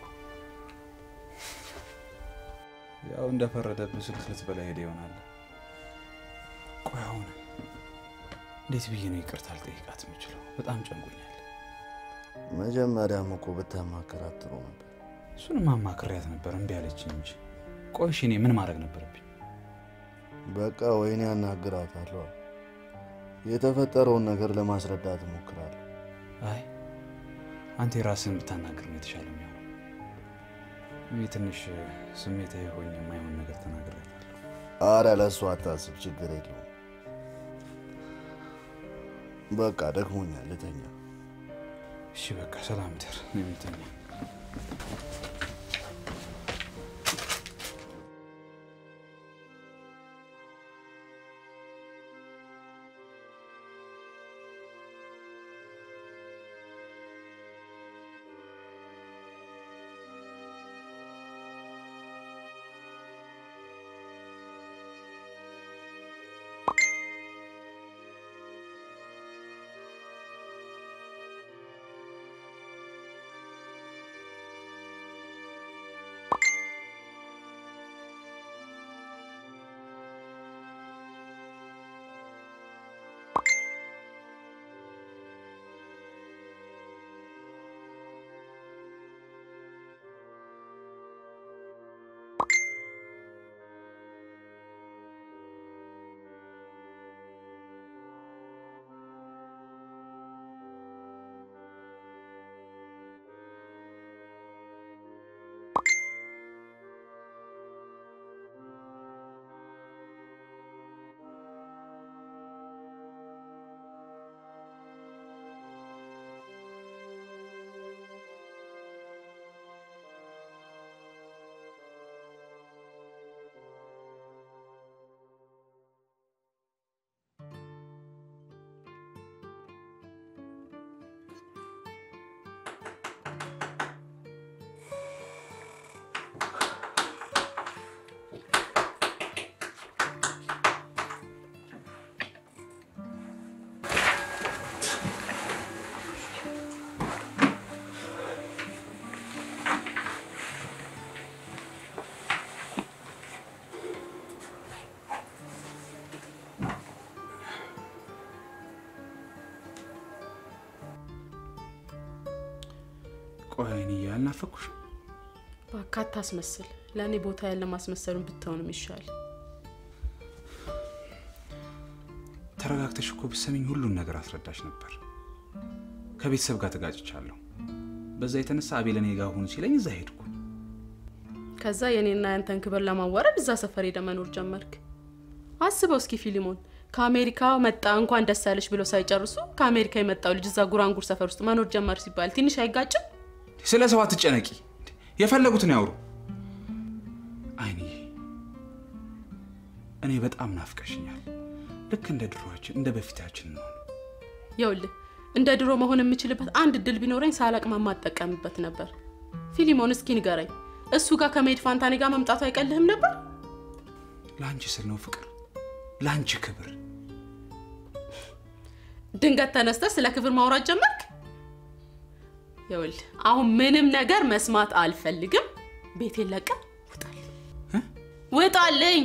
ያው እንደፈረደብህ ስልክ ልትበላ ሄደ ይሆናል። ቆይ አሁን እንዴት ብዬ ነው ይቅርታ ልጠይቃት የምችለው? በጣም ጨንቆኛል። መጀመሪያም እኮ ብታማከራት ጥሩ ነበር። እሱንም አማክሬያት ነበር እምቢ አለችኝ እንጂ። ቆይ እሺ እኔ ምን ማድረግ ነበረብኝ? በቃ ወይኔ አናግራታለሁ። የተፈጠረውን ነገር ለማስረዳት እሞክራለሁ። አይ አንተ የራስህን ብታናግር ነው የተሻለ የሚሆነው። እኔ ትንሽ ስሜታዊ ሆኜ የማይሆን ነገር ተናግሬያታለሁ። አረ ለእሱ አታስብ፣ ችግር የለውም። በቃ ደክሞኛል፣ ልተኛ። እሺ በቃ ሰላም ደር የሚተኛ ቆይ እኔ አልናፈኩሽም? እባክህ አታስመስል። ለእኔ ቦታ ያለ ማስመሰሉን ብትሆንም ይሻል። ተረጋግተሽ እኮ ብትሰሚኝ ሁሉን ነገር አስረዳሽ ነበር። ከቤተሰብ ጋር ተጋጭቻለሁ። በዛ የተነሳ አቤል እኔ ጋር ሁን ሲለኝ እዛ ሄድኩ። ከዛ የኔና ያንተን ክብር ለማዋረድ እዛ ሰፈር ሄደ መኖር ጀመርክ። አስበው እስኪ ፊሊሞን፣ ከአሜሪካ መጣ እንኳን ደስ ያለሽ ብለው ሳይጨርሱ ከአሜሪካ የመጣው ልጅ እዛ ጉራንጉር ሰፈር ውስጥ መኖር ጀመር ሲባል ትንሽ አይጋጭም? ስለ ሰው አትጨነቂ፣ የፈለጉትን ያውሩ። አይንዬ እኔ በጣም ናፍቀሽኛል። ልክ እንደ ድሮችን እንደ በፊታችን ነው። ይኸውልህ እንደ ድሮ መሆን የምችልበት አንድ እድል ቢኖረኝ ሳላቅማማ እጠቀምበት ነበር። ፊሊሞን እስኪ ንገረኝ፣ እሱ ጋር ከመሄድ ፋንታ እኔ ጋር መምጣቱ አይቀልህም ነበር? ለአንቺ ስል ነው ፍቅር፣ ለአንቺ ክብር። ድንገት ተነስተህ ስለ ክብር ማውራት ጀመርክ። ይኸውልህ አሁን ምንም ነገር መስማት አልፈልግም። ቤቴን ለቀህ ውጣልኝ፣ ውጣልኝ።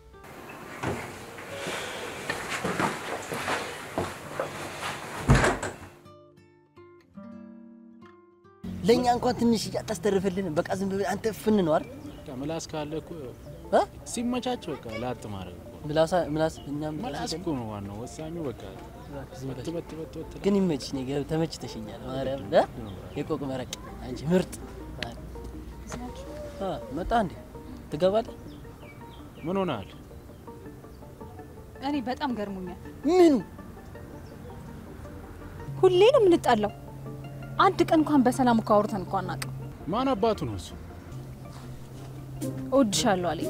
ለእኛ እንኳን ትንሽ አታስተርፍልንም። በቃ ዝም ብለህ አንተ ፍን ነው አይደል? በቃ ምላስ ካለ እኮ እ? ሲመቻች በቃ ላጥ ማድረግ እኮ ምላሳ ምላስ እኛም ምላስ እኮ ነው ዋናው ወሳኙ። በቃ ዝም በት ብለህ በት በት በት ግን ይመችሽ። እኔ ገ- ተመችተሽኛል። ማርያም እ? የቆቅ መረቅ አንቺ ምርጥ አ፣ መጣ እንዴ? ትገባለህ? ምን ሆነሃል? እኔ በጣም ገርሞኛል። ምኑ ሁሌ ነው የምንጣላው። አንድ ቀን እንኳን በሰላም እኮ አውርተን እኮ አናውቅም። ማን አባቱ ነው እሱ? እወድሻለሁ አለኝ።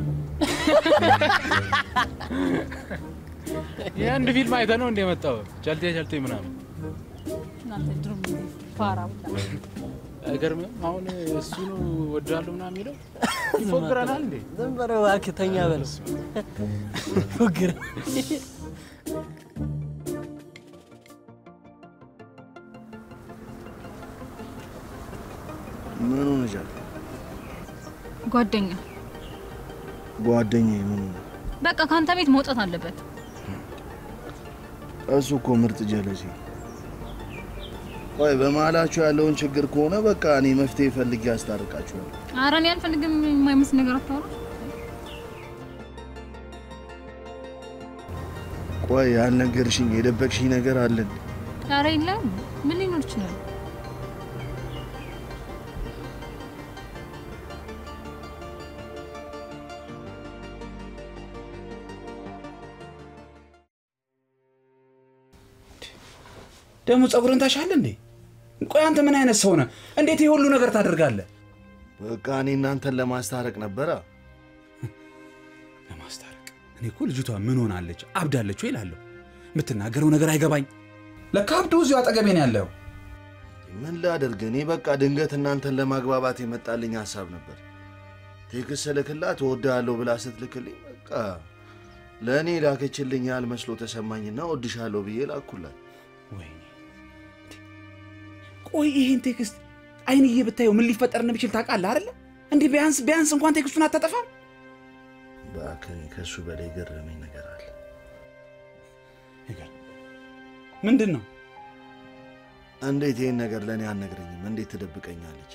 የአንድ ፊልም አይተህ ነው እንደ መጣው ቸልቴ ቸልቴ ምናምን እናንተ ድሮ ፋራ ሁላ አይገርምም? አሁን እሱ ነው ወዳለሁ ምናምን የሚለው ይፎግረናል እንዴ? ዝም በለው እባክህ፣ ተኛ በለው። ፉግር ምን ሆነሻል? ጓደኛ ጓደኛዬ ምን ሆነ? በቃ ከአንተ ቤት መውጣት አለበት። እሱ እኮ ምርጥ ጀለሴ። ቆይ በመሀላችሁ ያለውን ችግር ከሆነ በቃ እኔ መፍትሄ ፈልጌ ያስታርቃችኋል። ኧረ እኔ አልፈልግም። የማይመስል ነገር አታወራ። ቆይ ያልነገርሽኝ የደበቅሽኝ ነገር አለን? ኧረ የለም። ምን ሊኖር ይችላል? ደግሞ ጸጉርን ታሻል እንዴ? ቆይ አንተ ምን አይነት ሰው ነህ? እንዴት ይህ ሁሉ ነገር ታደርጋለህ? በቃ እኔ እናንተን ለማስታረቅ ነበረ። ለማስታረቅ እኔ እኮ ልጅቷ ምን ሆናለች አብዳለች ወይ እላለሁ። የምትናገረው ነገር አይገባኝ። ለካ አብዶ እዚሁ አጠገቤ ነው ያለው። ምን ላደርግ? እኔ በቃ ድንገት እናንተን ለማግባባት የመጣልኝ ሀሳብ ነበር። ቴክስት ስልክላት እወድሃለሁ ብላ ስትልክልኝ በቃ ለእኔ ላከችልኝ ያህል መስሎ ተሰማኝና እወድሻለሁ ብዬ ላኩላት። ወይኔ ቆይ ይህን ቴክስት አይንዬ ብታየው ምን ሊፈጠር እንደሚችል ታውቃለህ አይደለ? እንዲህ ቢያንስ ቢያንስ እንኳን ቴክስቱን አታጠፋም? እባክህ ከእሱ በላይ ገረመኝ ነገር አለ። ነገር ምንድን ነው? እንዴት ይህን ነገር ለእኔ አልነግረኝም? እንዴት ትደብቀኛለች?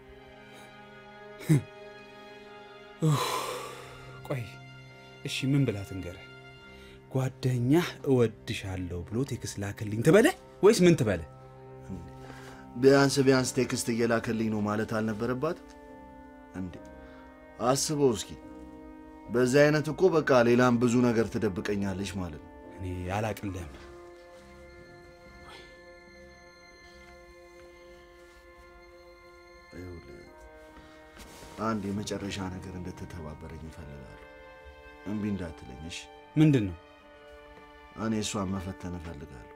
ቆይ እሺ ምን ብላ ትንገርህ? ጓደኛህ እወድሻለሁ ብሎ ቴክስት ላክልኝ ትበለህ ወይስ ምን ትበለህ? ቢያንስ ቢያንስ ቴክስት እየላከልኝ ነው ማለት አልነበረባት እንዴ? አስበው እስኪ። በዚህ አይነት እኮ በቃ ሌላም ብዙ ነገር ትደብቀኛለች ማለት ነው። እኔ አላቅልህም። ይኸውልህ አንድ የመጨረሻ ነገር እንድትተባበረኝ እፈልጋለሁ። እምቢ እንዳትለኝ እሺ? ምንድን ነው? እኔ እሷን መፈተን እፈልጋለሁ።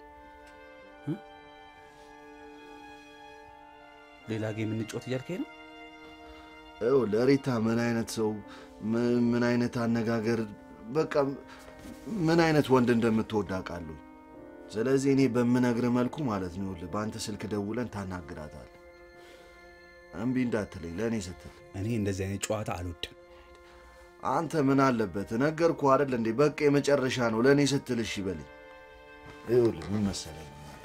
ሌላ ጌም እንጫወት እያልከኝ ነው? ይኸውልህ ሪታ ምን አይነት ሰው ምን ምን አይነት አነጋገር በቃ ምን አይነት ወንድ እንደምትወድ አውቃለሁ። ስለዚህ እኔ በምነግርህ መልኩ ማለት ነው ይኸውልህ በአንተ ስልክ ደውለን ታናግራታለህ። እምቢ እንዳትለኝ ለእኔ ስትል። እኔ እንደዚህ አይነት ጨዋታ አልወድም። አንተ ምን አለበት ነገርኩህ አይደል እንዴ? በቃ የመጨረሻ ነው ለእኔ ስትል እሺ በለኝ። ይኸውልህ ምን መሰለህ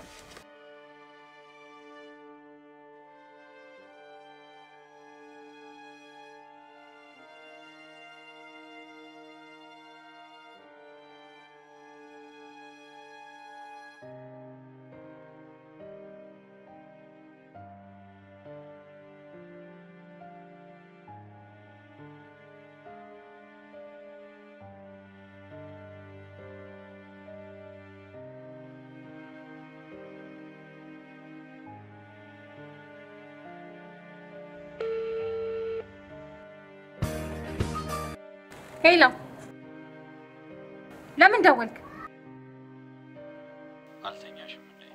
ሄሎ፣ ለምን ደወልክ? አልተኛሽም እንዴ?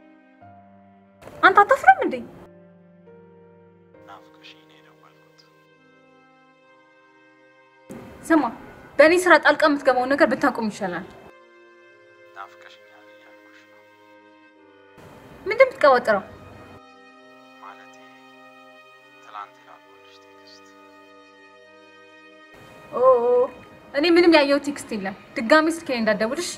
አንተ አታፍርም እንዴ? ናፍቀሽኝ ነው የደወልኩት። ስማ፣ በእኔ ስራ ጣልቃ የምትገባውን ነገር ብታቆም ይሻላል። ናፍቀሽኛል እያልኩሽ ነው። ምንድን የምትቀባጥረው? ማለቴ ትላንት የላኩልሽ ቴክስት ኦ እኔ ምንም ያየው ቴክስት የለም። ድጋሚ ስልኬ ላይ እንዳትደውልሽ።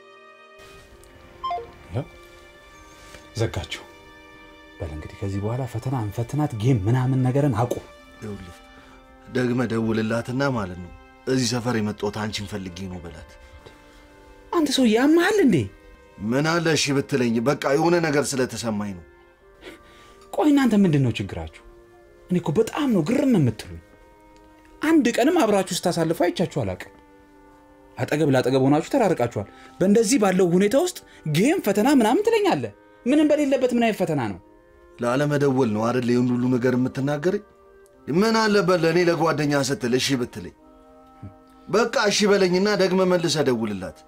ዘጋችሁ። በል እንግዲህ ከዚህ በኋላ ፈተና እንፈትናት፣ ጌም ምናምን ነገርን አቁም። ይኸውልህ ደግመህ ደውልላትና ማለት ነው እዚህ ሰፈር የመጣሁት አንቺን ፈልጌ ነው በላት። አንተ ሰው ያመሃል እንዴ? ምን አለ እሺ ብትለኝ፣ በቃ የሆነ ነገር ስለተሰማኝ ነው። ቆይ እናንተ ምንድን ነው ችግራችሁ? እኔ እኮ በጣም ነው ግርም የምትሉኝ። አንድ ቀንም አብራችሁ ስታሳልፉ አይቻችሁ አላውቅም። አጠገብ ለአጠገብ ሆናችሁ ተራርቃችኋል። በእንደዚህ ባለው ሁኔታ ውስጥ ጌም ፈተና ምናምን ትለኛለህ። ምንም በሌለበት ምን አይነት ፈተና ነው? ላለመደወል ነው አይደል? ይህን ሁሉ ነገር የምትናገረኝ? ምን አለበት ለእኔ ለጓደኛ ስትል እሺ ብትለኝ። በቃ እሺ በለኝና ደግመ መልሰ ደውልላት።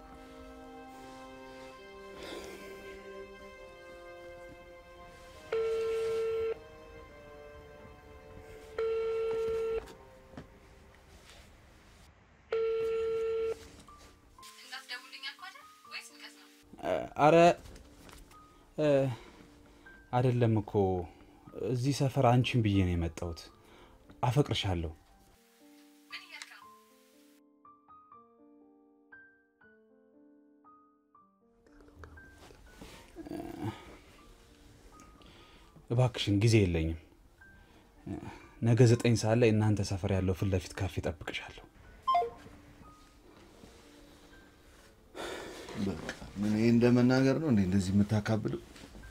አረ እ፣ አይደለም እኮ እዚህ ሰፈር አንቺን ብዬ ነው የመጣሁት። አፈቅርሻለሁ። እባክሽን ጊዜ የለኝም። ነገ ዘጠኝ ሰዓት ላይ እናንተ ሰፈር ያለው ፊት ለፊት ካፌ ጠብቅሻለሁ። በቃ ምን ይሄ እንደመናገር ነው እንዴ እንደዚህ የምታካብለው?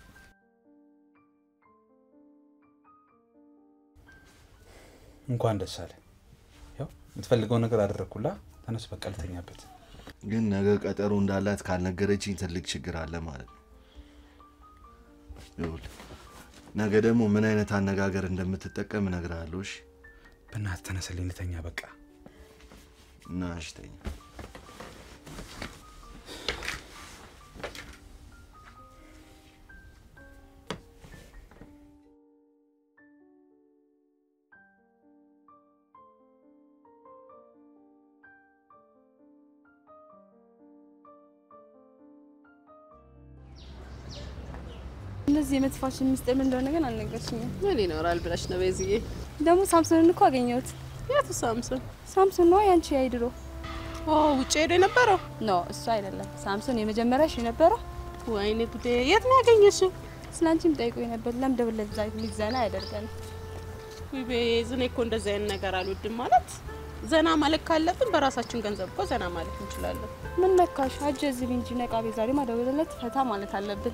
እንኳን ደስ አለ። ያው የምትፈልገው ነገር አደረግኩላ። ተነስ በቃ ልተኛበት። ግን ነገ ቀጠሮ እንዳላት ካልነገረችኝ ትልቅ ችግር አለ ማለት ነው። ይኸውልህ ነገ ደግሞ ምን አይነት አነጋገር እንደምትጠቀም እነግርሃለሁ። እሺ? በእናትህ ተነስልኝ፣ ልተኛ በቃ። እና እሺ ተኛ። እነዚህ የመጥፋሽን ሚስጥር ምን እንደሆነ ግን አልነገርሽኝም። ምን ይኖራል ብለሽ ነው ቤዝዬ? ደግሞ ሳምሶንን እኮ አገኘሁት። የቱ ሳምሶን? ሳምሶን ነው ያንቺ ያይድሮ ኦ ውጭ ሄዶ የነበረው? ኖ እሱ አይደለም። ሳምሶን የመጀመሪያሽ የነበረው ወይኔ ጉዴ! የት ነው ያገኘሽው? ስላንቺም ጠይቆኝ ነበር። ለምን ደብል ለዛ ዘና ያደርጋል። ውይ ቤዝ፣ እኔ እኮ እንደዚህ አይነት ነገር አልወድም። ማለት ዘና ማለት ካለብን በራሳችን ገንዘብ እኮ ዘና ማለት እንችላለን። ምን ነካሽ? አጀዝብ እንጂ ነቃ። ቤ ዛሬ ማደውልለት ፈታ ማለት አለብን።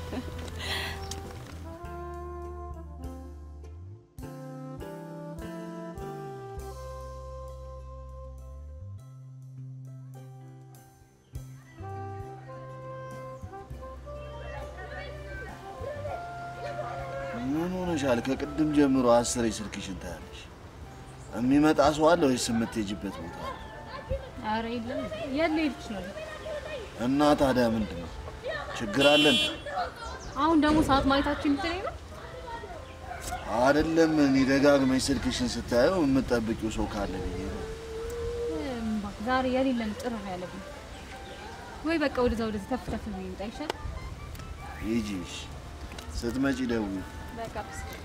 ምን ሆነሻል? ከቅድም ጀምሮ አስሬ ስልክሽን ታያለሽ። የሚመጣ ሰው አለ ወይስ የምትሄጂበት ቦታ አለ? አረ የለም የት ልሄድሽ ነው? እና ታዲያ ምንድን ነው ችግር አለ እንዴ? አሁን ደግሞ ሰዓት ማየታችን የምትለኝ ነው? አይደለም እኔ ደጋግመሽ ስልክሽን ስታየው የምጠብቂው ሰው ካለ ብዬ ነው። እምባ፣ ዛሬ የሌለን ጥር ያለብን ወይ በቃ ወደዛ ወደዛ ተፍ ተፍ ብዬ ልምጣ ይሻል። ሂጂ እሺ። ስትመጪ ደውዪ። በቃ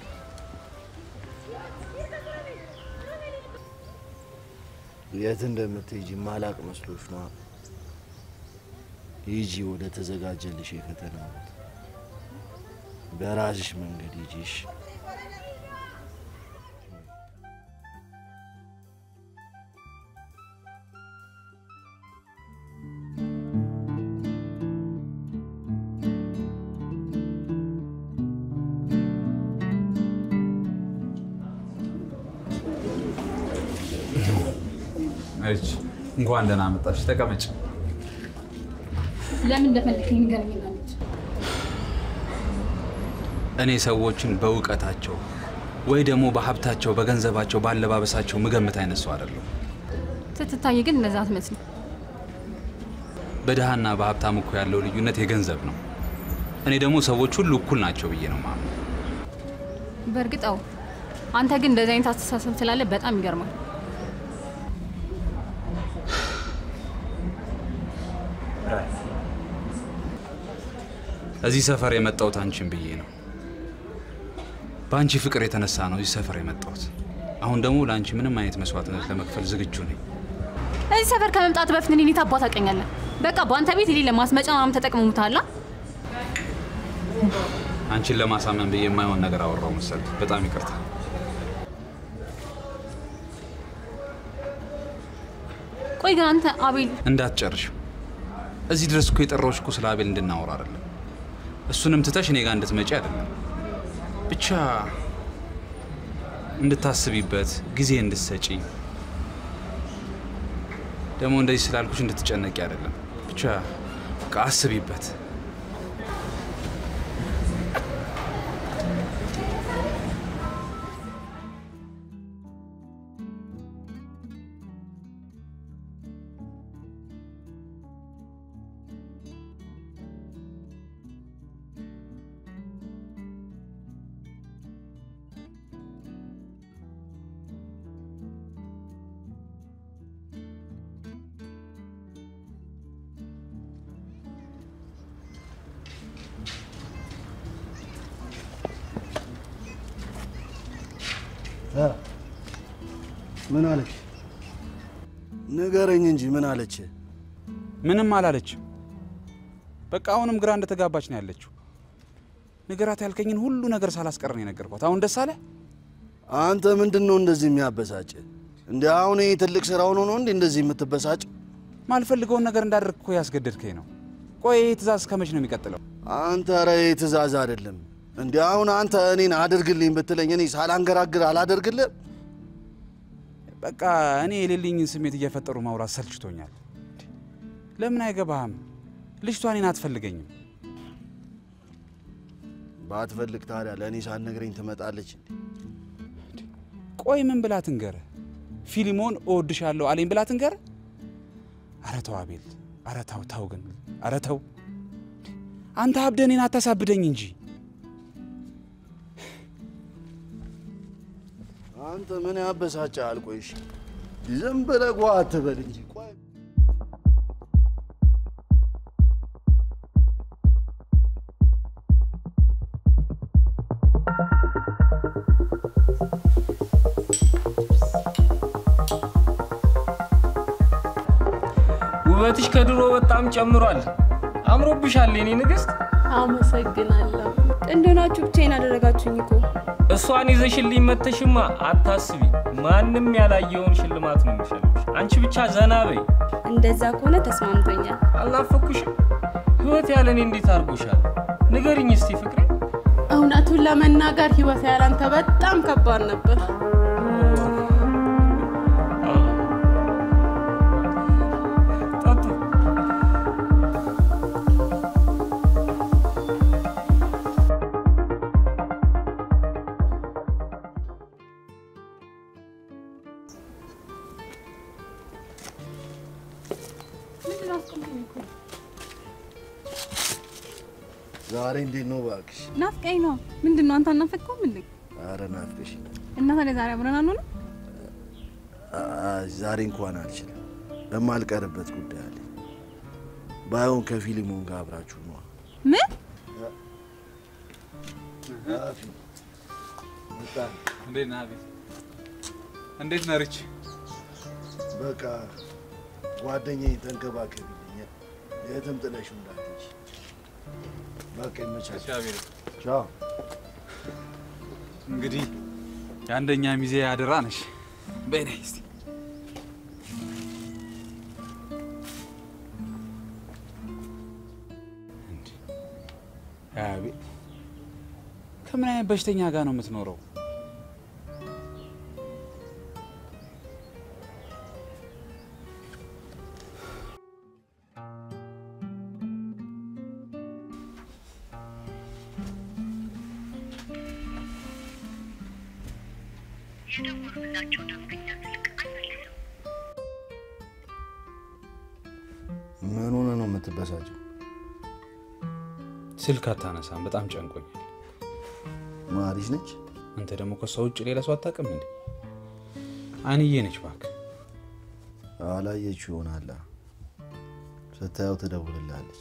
የት እንደምትሄጂ ማላቅ መስሎሽ ነው? ሂጂ ወደ ተዘጋጀልሽ የፈተና ቦታ። በራስሽ መንገድ ሂጂ እሺ? እሺ፣ እንኳን ደህና መጣሽ። ተቀመጭ። ለምን እንደፈለግኝ ንገረኝ እና ልጅ እኔ ሰዎችን በእውቀታቸው ወይ ደግሞ በሀብታቸው፣ በገንዘባቸው፣ በአለባበሳቸው ምገምት አይነት ሰው አይደለሁ። ስትታይ ግን እንደዛ አትመስልም። በድሃና በሀብታም እኮ ያለው ልዩነት የገንዘብ ነው። እኔ ደግሞ ሰዎች ሁሉ እኩል ናቸው ብዬ ነው የማምነው። በእርግጥ አዎ፣ አንተ ግን እንደዚህ አይነት አስተሳሰብ ስላለ በጣም ይገርማል። እዚህ ሰፈር የመጣሁት አንቺን ብዬ ነው። በአንቺ ፍቅር የተነሳ ነው እዚህ ሰፈር የመጣሁት። አሁን ደግሞ ለአንቺ ምንም አይነት መስዋዕትነት ለመክፈል ዝግጁ ነኝ። እዚህ ሰፈር ከመምጣት በፊት እኔን የት አባት ታውቀኛለህ? በቃ በአንተ ቤት የሌለ ማስመጫ ምናምን ተጠቅመሙታላ። አንቺን ለማሳመን ብዬ የማይሆን ነገር አወራው መሰል። በጣም ይቅርታ። ቆይ ግን አንተ አቤል እንዳትጨርሽው። እዚህ ድረስ እኮ የጠራሁሽ እኮ ስለ አቤል እንድናወራ አይደለም። እሱንም ትተሽ እኔ ጋር እንድትመጪ አይደለም። ብቻ እንድታስቢበት ጊዜ እንድትሰጪ ደግሞ እንደዚህ ስላልኩሽ እንድትጨነቂ አይደለም። ብቻ በቃ አስቢበት። ምን አለች? ንገረኝ እንጂ ምን አለች? ምንም አላለችም። በቃ አሁንም ግራ እንደተጋባች ነው ያለችው። ንገራት ያልከኝን ሁሉ ነገር ሳላስቀር ነው የነገርኳት። አሁን ደስ አለ? አንተ ምንድን ነው እንደዚህ የሚያበሳጭ? እንደ አሁን ይህ ትልቅ ስራ ሆኖ ነው እንዴ እንደዚህ የምትበሳጭ? ማልፈልገውን ነገር እንዳደርግ እኮ ያስገደድከኝ ነው። ቆይ ይህ ትእዛዝ እስከመች ነው የሚቀጥለው? አንተ ኧረ ይህ ትእዛዝ አይደለም እንዲ አሁን አንተ እኔን አድርግልኝ ብትለኝ እኔ ሳላንገራግር አላደርግልህ? በቃ እኔ የሌለኝን ስሜት እየፈጠሩ ማውራት ሰልችቶኛል። ለምን አይገባህም? ልጅቷ እኔን አትፈልገኝም። ባትፈልግ ታዲያ ለእኔ ሳትነግረኝ ትመጣለች እንዴ? ቆይ ምን ብላ ትንገርህ? ፊሊሞን እወድሻለሁ አለኝ ብላ ትንገርህ? አረ ተው አቤል፣ አረ ተው ተው፣ ግን አረ ተው። አንተ አብደህ እኔን አታሳብደኝ እንጂ አንተ ምን ያበሳጭሃል? ቆይ እሺ ዝም ብለህ ጓ አትበል እንጂ ቆይ ውበትሽ ከድሮ በጣም ጨምሯል። አምሮብሻል የኔ ንግስት። አመሰግናለሁ። ጥንድ ሆናችሁ ብቻዬን አደረጋችሁኝ እኮ። እሷን ይዘሽልኝ መተሽማ አታስቢ፣ ማንም ያላየውን ሽልማት ነው የሚሸልምሽ። አንቺ ብቻ ዘና በይ። እንደዛ ከሆነ ተስማምቶኛል። አልናፈኩሽም? ህይወት ያለ እኔ እንዴት አድርጎሻል? ንገርኝ እስቲ ፍቅሬ። እውነቱን ለመናገር ህይወት ያላንተ በጣም ከባድ ነበር። ጠጡ። ዛሬ እንዴት ነው እባክሽ? ናፍቀኝ ነው። ምንድን ነው አንተ አናፈቅከውም እንዴ? ኧረ ናፍቀሽ እና ታዲያ ዛሬ አብረን አንሆንም? ዛሬ እንኳን አልችልም። የማልቀርበት ጉዳይ አለ። ባይሆን ከፊሊሞን ጋር አብራችሁ ነዋ። ምን እንዴት ነህ አቤል? እንዴት ነህ ሪች? በቃ ጓደኛዬ ተንከባከቢልኝ፣ የትም ጥለሽው እንዳትሄጂ። በቃ ይመቻች። አቤል ቻው። እንግዲህ የአንደኛ ሚዜ አደራ ነሽ። በይ ነይ እስቲ። እንዴ አቤል፣ ከምን አይነት በሽተኛ ጋር ነው የምትኖረው? ምን ሆነ ነው የምትበሳጨው? ስልክ አታነሳም። በጣም ጨንቆኛል። ማሪሽ ነች? አንተ ደግሞ ከሷ ውጭ ሌላ ሰው አታውቅም እንዴ? አንዬ ነች እባክህ። አላየችው ይሆናላ። ስታየው ትደውልላለች።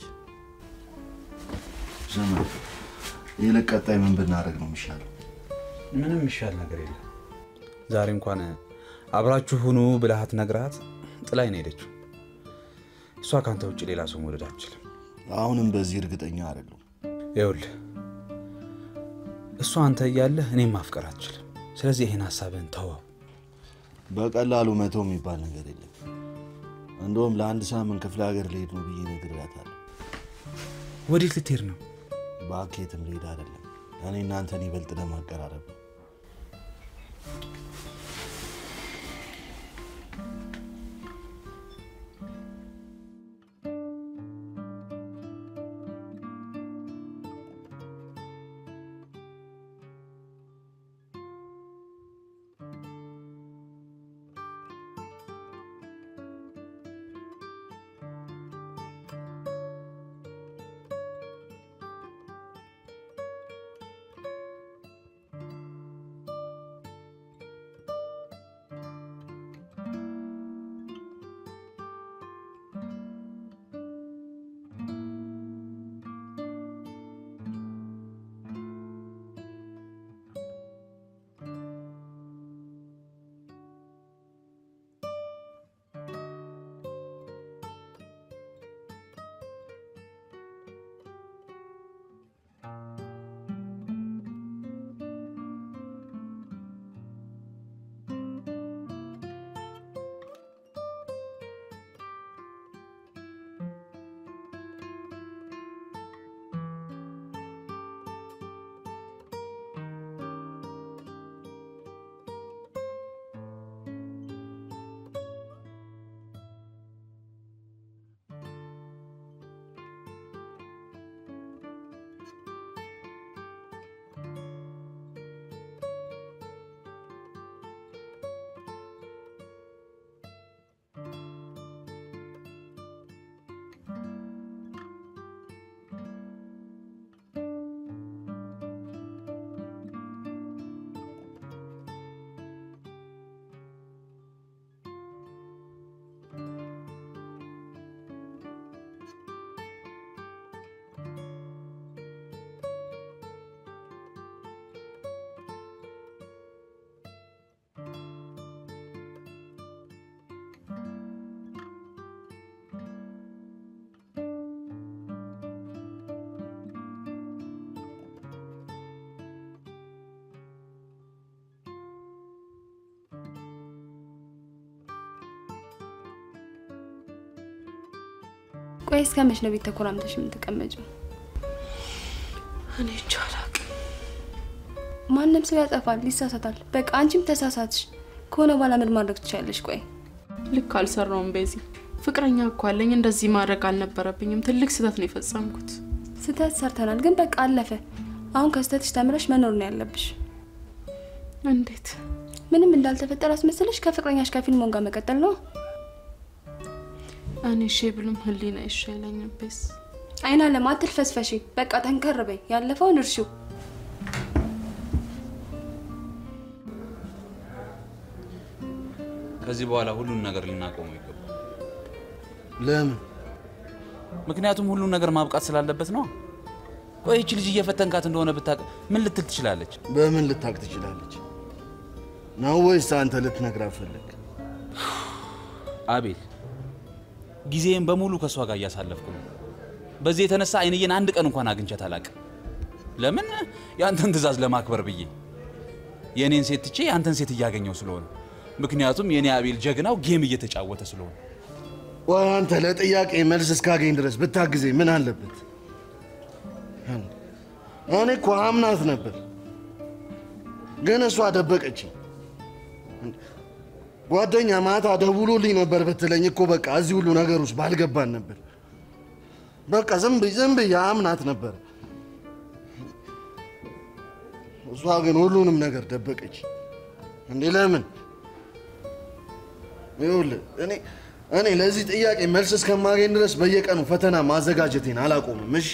ስማ፣ ይልቅ ቀጣይ ምን ብናደርግ ነው የሚሻለው? ምንም የሚሻል ነገር የለም። ዛሬ እንኳን አብራችሁ ሁኑ ብልሃት ነግራት ጥላኝ ነው ሄደችው። እሷ ከአንተ ውጭ ሌላ ሰው መውደድ አትችልም። አሁንም በዚህ እርግጠኛ አይደለሁም። ይኸውልህ እሷ አንተ እያለህ እኔም ማፍቀር አትችልም። ስለዚህ ይህን ሀሳብህን ተወው። በቀላሉ መተው የሚባል ነገር የለም። እንደውም ለአንድ ሳምንት ክፍለ ሀገር ልሄድ ነው ብዬ ነግሬያታለሁ። ወዴት ልትሄድ ነው? በአኬትም ልሄድ አይደለም እኔ እናንተን ይበልጥ ለማቀራረብ ነው። ቆይ እስከ መች ነው ቤት ተኮራምተሽ የምትቀመጪው? እኔ እንጃ አላውቅም። ማንም ሰው ያጠፋል፣ ይሳሳታል። በቃ አንቺም ተሳሳትሽ ከሆነ በኋላ ምን ማድረግ ትችላለሽ? ቆይ ልክ አልሰራውም። ቤዚ ፍቅረኛ እኮ አለኝ። እንደዚህ ማድረግ አልነበረብኝም። ትልቅ ስህተት ነው የፈጸምኩት። ስህተት ሰርተናል፣ ግን በቃ አለፈ። አሁን ከስህተትሽ ተምረሽ መኖር ነው ያለብሽ። እንዴት? ምንም እንዳልተፈጠረ አስመስለሽ ከፍቅረኛሽ ከፊልሞን ጋር መቀጠል ነው። እኔ እሺ ብልም ህሊና እሺ አይለኝም። ቤዝ አይና ለማ አትልፈስፈሺ። በቃ ጠንከር በይ። ያለፈውን እርሺው። ከዚህ በኋላ ሁሉን ነገር ልናቆመው ይገባል። ለምን? ምክንያቱም ሁሉን ነገር ማብቃት ስላለበት ነው። ቆይ ይቺ ልጅ እየፈተንካት እንደሆነ ብታውቅ ምን ልትል ትችላለች? በምን ልታቅ ትችላለች? ነው ወይስ አንተ ልትነግራት ፈለግ? አቤል፣ ጊዜን በሙሉ ከእሷ ጋር እያሳለፍኩ ነው። በዚህ የተነሳ አይንዬን አንድ ቀን እንኳን አግኝቻት አላውቅም። ለምን? የአንተን ትዕዛዝ ለማክበር ብዬ የእኔን ሴት ትቼ የአንተን ሴት እያገኘው ስለሆነ። ምክንያቱም የእኔ አቤል ጀግናው ጌም እየተጫወተ ስለሆነ። ወይ አንተ ለጥያቄ መልስ እስካገኝ ድረስ ብታግዜ ምን አለበት? እኔ እኮ አምናት ነበር፣ ግን እሷ ደበቀችኝ። ጓደኛ ማታ ደውሎልኝ ነበር ብትለኝ እኮ በቃ እዚህ ሁሉ ነገር ውስጥ ባልገባን ነበር። በቃ ዝም ብዬ ዝም ብዬ አምናት ነበር። እሷ ግን ሁሉንም ነገር ደበቀች። እንዴ ለምን? ይኸውልህ እኔ እኔ ለዚህ ጥያቄ መልስ እስከማገኝ ድረስ በየቀኑ ፈተና ማዘጋጀቴን አላቆምም። እሺ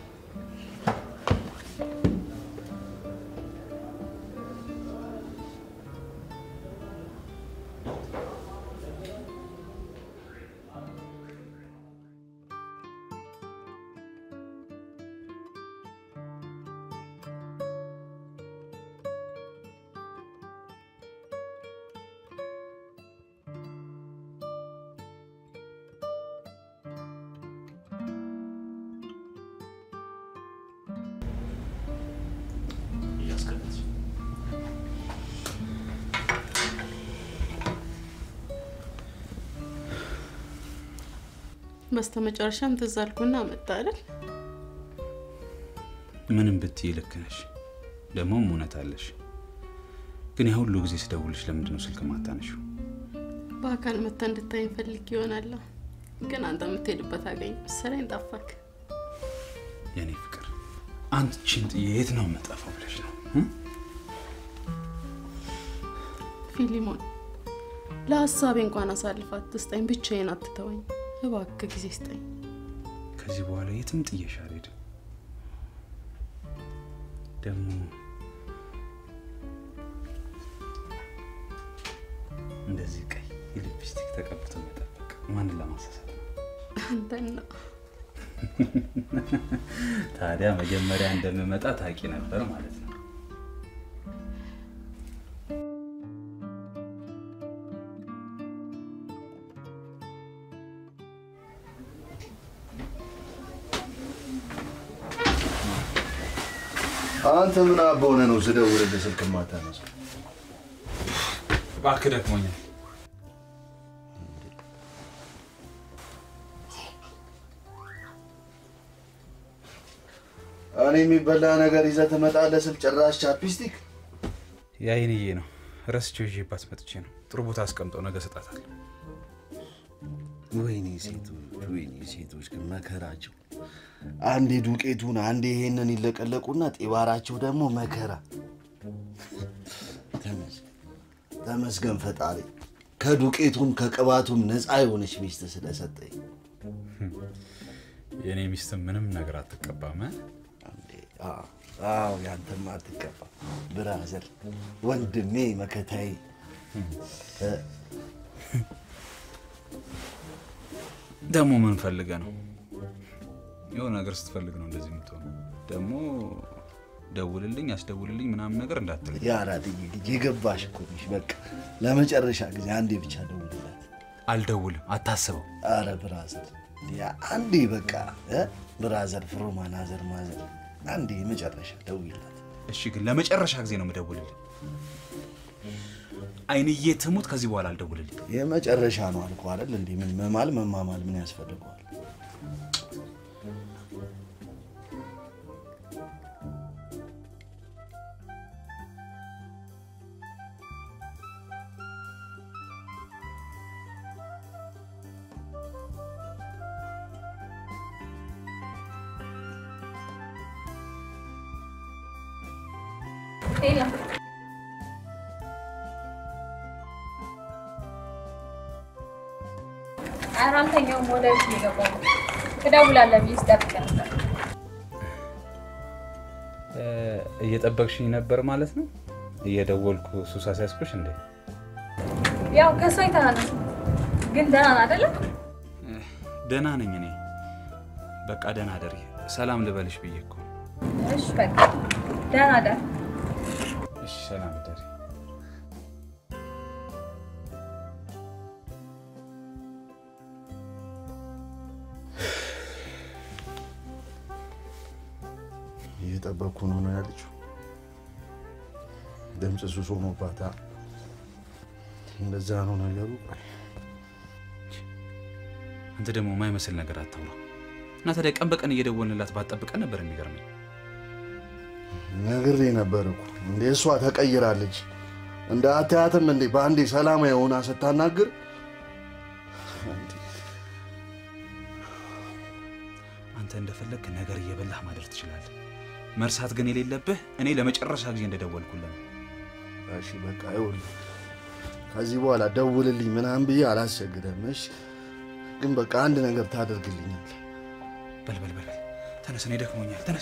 በስተ መጨረሻም ትዝ አልኩና መጣ አይደል? ምንም ብትይ ልክ ነሽ፣ ደግሞም እውነት አለሽ። ግን ያ ሁሉ ጊዜ ስደውልሽ ለምንድን ነው ስልክ ማታነሺው? በአካል መታ እንድታይ ፈልግ ይሆናለሁ፣ ግን አንተ የምትሄድበት አገኝ መሰለኝ ጠፋክ። የኔ ፍቅር አንቺን ጥዬ የት ነው የምጠፋው ብለሽ ነው እ? ፊሊሞን ለሀሳቤ እንኳን አሳልፋት ትስጠኝ፣ ብቻዬን አትተወኝ እባክህ፣ ጊዜ ስጠኝ። ከዚህ በኋላ የትም ጥዬሽ አልሄድም። ደግሞ እንደዚህ ቀይ ሊፕስቲክ ተቀብቶ መጠበቅ ማንን ለማሳሳት ነው? አንተን ነው። ታዲያ መጀመሪያ እንደምመጣ ታውቂ ነበር ማለት ነው። አንተ ምን አባ ሆነህ ነው ስደውልልህ ስልክ የማታነሳው? እባክህ ደክሞኛል። እኔ የሚበላ ነገር ይዘህ ትመጣለህ ስል ጭራሽ ቻፕስቲክ የአይንዬ ነው ረስቼው ይዤባት መጥቼ ነው። ጥሩ ቦታ አስቀምጠው ነገ እሰጣታለሁ። ወይኔ ሴቶች፣ ወይኔ ሴቶች ግን መከራቸው። አንዴ ዱቄቱን አንዴ ይሄንን ይለቀለቁና ጤባራቸው ደግሞ መከራ። ተመስገን ተመስገን ፈጣሪ ከዱቄቱም ከቅባቱም ነፃ የሆነች ሚስት ስለሰጠኝ። የእኔ ሚስትም ምንም ነገር አትቀባም እ? እንዴ፣ አዎ፣ አዎ ያንተማ አትቀባ ብራዘር፣ ወንድሜ መከታዬ እ፣ ደግሞ ምን ፈልገ ነው? የሆነ ነገር ስትፈልግ ነው እንደዚህ የምትሆነው። ደግሞ ደውልልኝ፣ አስደውልልኝ ምናምን ነገር እንዳትለኝ። የአራድዬ ልጅ የገባሽ እኮ ነሽ። በቃ ለመጨረሻ ጊዜ አንዴ ብቻ ደውልላት። አልደውልም፣ አታስበው። አረ ብራዘር ያ አንዴ በቃ እ ብራዘር ፍሮ ማናዘር ማዘር አንዴ የመጨረሻ ደውይላት። እሺ፣ ግን ለመጨረሻ ጊዜ ነው የምደውልልኝ። አይንዬ ትሙት፣ ከዚህ በኋላ አልደውልልኝ። የመጨረሻ ነው አልኩ አይደል? እንዴ ምን መማል መማማል ምን ያስፈልገዋል? የለም ኧረ አልተኛውም። ወደ ቤት ነው የገባው። ትደውላለህ ብዬ ስጠብቅ ነበር። እየጠበቅሽኝ ነበር ማለት ነው? እየደወልኩ ሱስ አስያዝኩሽ እንዴ? ያው ከእሷ የተናነስ ግን ደህና ነህ አይደለም? ደህና ነኝ እኔ። በቃ ደህና ደሪ። ሰላም ልበልሽ ብዬ እኮ። እሺ በቃ ደህና ደር። እሺ ሰላም ደሪ። እየጠበቅኩ ነው ነው ያለችው። ድምፅ ሱስ ሆኖባታ እንደዛ ነው ነገሩ። አንተ ደግሞ የማይመስል ነገር አታውራ እና ታዲያ ቀን በቀን እየደወልንላት ባትጠብቀን ነበር የሚገርመኝ። ነግሬ ነበር እኮ እንዴ እሷ ተቀይራለች። እንደ አታያትም እንዴ በአንዴ ሰላማዊ ሆና ስታናግር እንዴ አንተ እንደፈለግክ ነገር እየበላህ ማደር ትችላለህ። መርሳት ግን የሌለብህ እኔ ለመጨረሻ ጊዜ እንደደወልኩልን እሺ በቃ ይኸውልህ ከዚህ በኋላ ደውልልኝ ምናምን ብዬ አላስቸግረም። እሺ ግን በቃ አንድ ነገር ታደርግልኛል። በል በል በል በል፣ ተነስ፣ እኔ ደክሞኛል። ተነስ።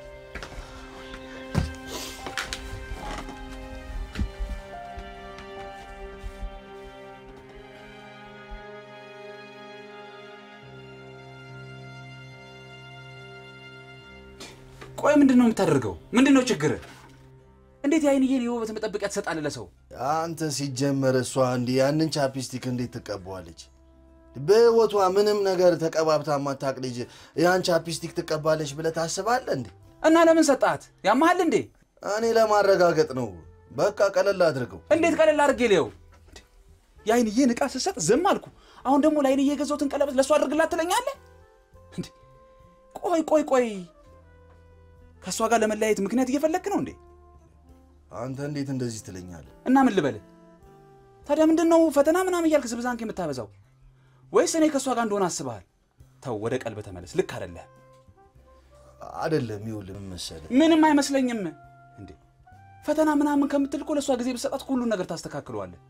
ቆይ ምንድን ነው የምታደርገው? ምንድን ነው ችግር? እንዴት የአይንዬን የውበት መጠበቂያ ትሰጣለህ ለሰው? አንተ ሲጀመር እሷ እንዲህ ያንን ቻፕስቲክ እንዴት ትቀባዋለች? በህይወቷ ምንም ነገር ተቀባብታ ማታቅ ልጅ ያን ቻፕስቲክ ትቀባለች ብለህ ታስባለህ እንዴ? እና ለምን ሰጣት? ያመሃል እንዴ? እኔ ለማረጋገጥ ነው። በቃ ቀለል አድርገው። እንዴት ቀለል አድርጌ ሊየው? የአይንዬን ዕቃ ስሰጥ ዝም አልኩ። አሁን ደግሞ ለአይንዬ የገዛሁትን ቀለበት ለእሱ አድርግላት ትለኛለህ? እንዴ ቆይ ቆይ ቆይ፣ ከእሷ ጋር ለመለያየት ምክንያት እየፈለግክ ነው እንዴ? አንተ እንዴት እንደዚህ ትለኛለህ? እና ምን ልበልህ ታዲያ? ምንድን ነው ፈተና ምናምን እያልክ ዝብዛንክ የምታበዛው? ወይስ እኔ ከእሷ ጋር እንደሆነ አስበሃል? ተው፣ ወደ ቀልብ ተመለስ። ልክ አይደለህ። አይደለም። ይኸውልህ ምን መሰለህ፣ ምንም አይመስለኝም። እንዴ ፈተና ምናምን ከምትል እኮ ለእሷ ጊዜ ብትሰጣት እኮ ሁሉን ነገር ታስተካክለዋለህ።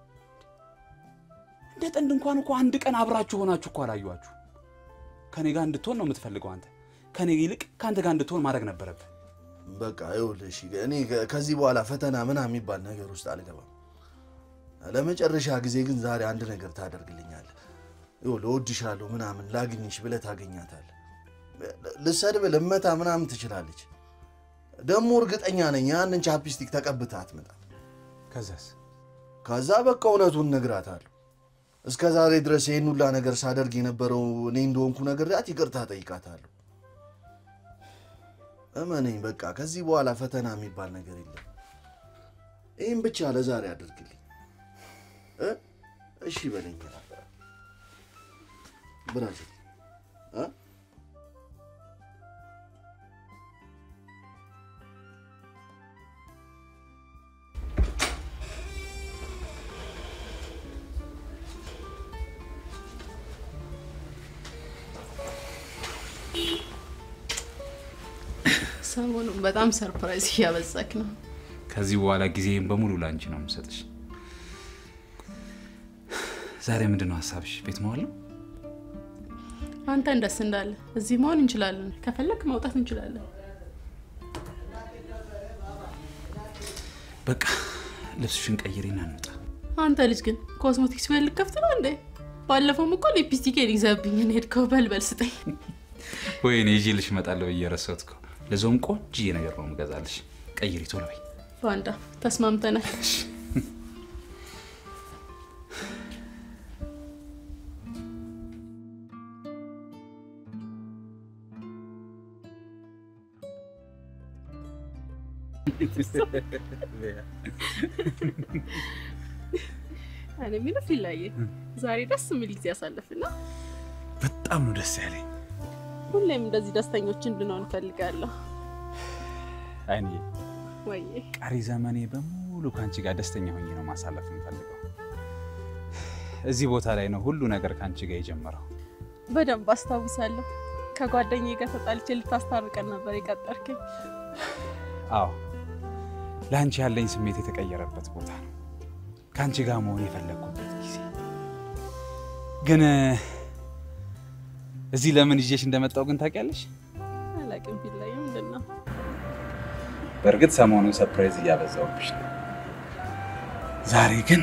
እንደ ጥንድ እንኳን እኮ አንድ ቀን አብራችሁ ሆናችሁ እኮ አላዩዋችሁ። ከኔ ጋር እንድትሆን ነው የምትፈልገው አንተ። ከኔ ይልቅ ከአንተ ጋር እንድትሆን ማድረግ ነበረብህ። በቃ ይኸውልህ፣ እሺ እኔ ከ- ከዚህ በኋላ ፈተና ምናምን የሚባል ነገር ውስጥ አልገባም። ለመጨረሻ ጊዜ ግን ዛሬ አንድ ነገር ታደርግልኛለህ። ይኸውልህ እወድሻለሁ ምናምን ላግኝሽ ብለህ ታገኛታለህ። ልሰድብ ልመታ ምናምን ትችላለች። ደግሞ እርግጠኛ ነኝ ያንን ቻፕስቲክ ተቀብታ አትመጣም። ከዛስ ከዛ በቃ እውነቱን እነግራታለሁ። እስከ ዛሬ ድረስ ይህን ሁላ ነገር ሳደርግ የነበረው እኔ እንደሆንኩ ነግሬያት ይቅርታ ጠይቃታለሁ። እመነኝ፣ በቃ ከዚህ በኋላ ፈተና የሚባል ነገር የለም። ይህም ብቻ ለዛሬ አድርግልኝ እ? እሺ በለኝ ብራዚል እ? ሰሞኑን በጣም ሰርፕራይዝ እያበዛክ ነው። ከዚህ በኋላ ጊዜም በሙሉ ላንቺ ነው የምሰጥሽ። ዛሬ ምንድን ነው ሀሳብሽ? ቤት መዋል ነው? አንተን ደስ እንዳለ እዚህ መሆን እንችላለን። ከፈለክ መውጣት እንችላለን። በቃ ልብስሽን ቀይሪና እንውጣ። አንተ ልጅ ግን ኮስሞቲክስ ቤት ልከፍት ነው እንዴ? ባለፈውም እኮ ሊፕስቲኬን ይዘብኝ ሄድከው። በልበል ስጠኝ። ወይኔ ይዤልሽ እመጣለሁ ብዬ ረሳሁት እኮ። ለዛውም ቆንጆዬ ነገር ነው የምገዛልሽ። ቀይሪ ቶሎ በይ። ፋንዳ ተስማምተናል። እኔ የሚለው ፊላዬ ዛሬ ደስ የሚል ጊዜ ያሳለፍና በጣም ነው ደስ ያለኝ። ሁሌም እንደዚህ ደስተኞች እንድንሆን እፈልጋለሁ። አይኔ ወይ ቀሪ ዘመኔ በሙሉ ከአንቺ ጋር ደስተኛ ሆኜ ነው ማሳለፍ የምፈልገው። እዚህ ቦታ ላይ ነው ሁሉ ነገር ከአንቺ ጋር የጀመረው። በደንብ አስታውሳለሁ። ከጓደኛዬ ጋር ተጣልቼ ልታስታርቀን ነበር የቀጠርከኝ። አዎ ለአንቺ ያለኝ ስሜት የተቀየረበት ቦታ ነው። ከአንቺ ጋር መሆን የፈለግኩበት ጊዜ ግን እዚህ ለምን ይዤሽ እንደመጣው ግን ታውቂያለሽ? አላቅም ፊላዬ ምንድን ነው? በእርግጥ ሰሞኑን ሰርፕራይዝ እያበዛውብሽ ነው። ዛሬ ግን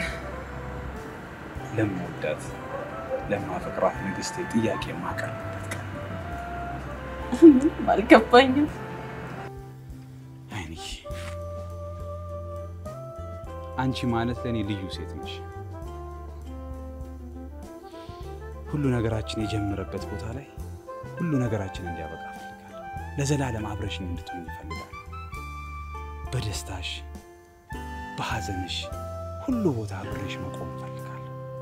ለምወዳት ለማፈቅራት ንግስቴ ጥያቄ የማቀርብበት ቀን ምንም አልገባኝም። አይንሽ አንቺ ማለት ለእኔ ልዩ ሴት ነሽ። ሁሉ ነገራችን የጀመረበት ቦታ ላይ ሁሉ ነገራችን እንዲያበቃ እፈልጋለሁ። ለዘላለም አብረሽኝ እንድትሆኝ እፈልጋለሁ። በደስታሽ በሐዘንሽ ሁሉ ቦታ አብሬሽ መቆም እፈልጋለሁ።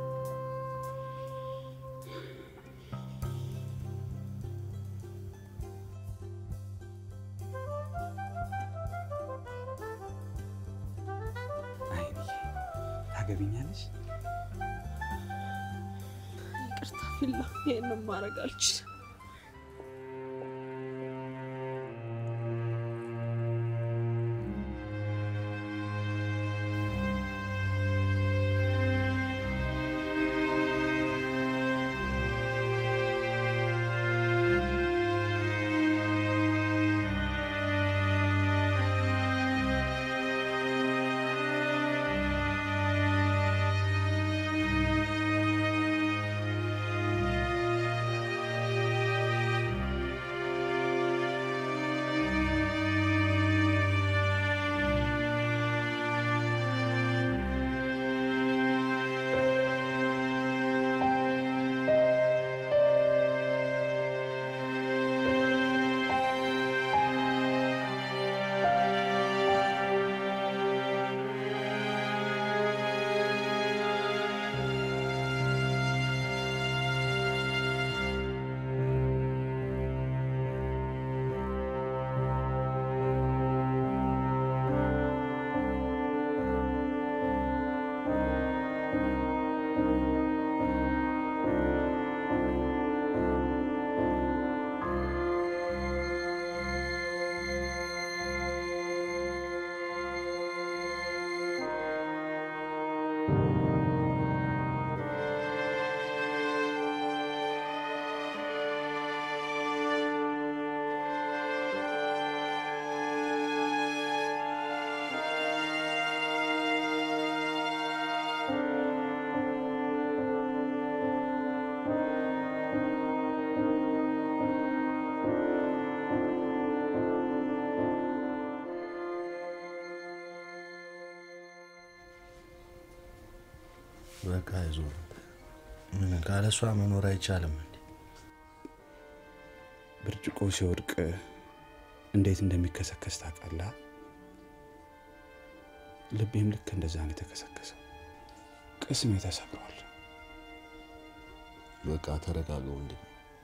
አይንዬ ታገቢኛለሽ? ይቅርታ ፊላ፣ ይህንን ማድረግ አልችልም። በቃ አይዞህ። ምን ካለሷ መኖር አይቻልም እንዴ? ብርጭቆ ሲወድቅ እንዴት እንደሚከሰከስ ታውቃለህ? ልቤም ልክ እንደዛ ነው የተከሰከሰው። ቅስሜ ተሰብሯል። በቃ ተረጋጋ ወንድም።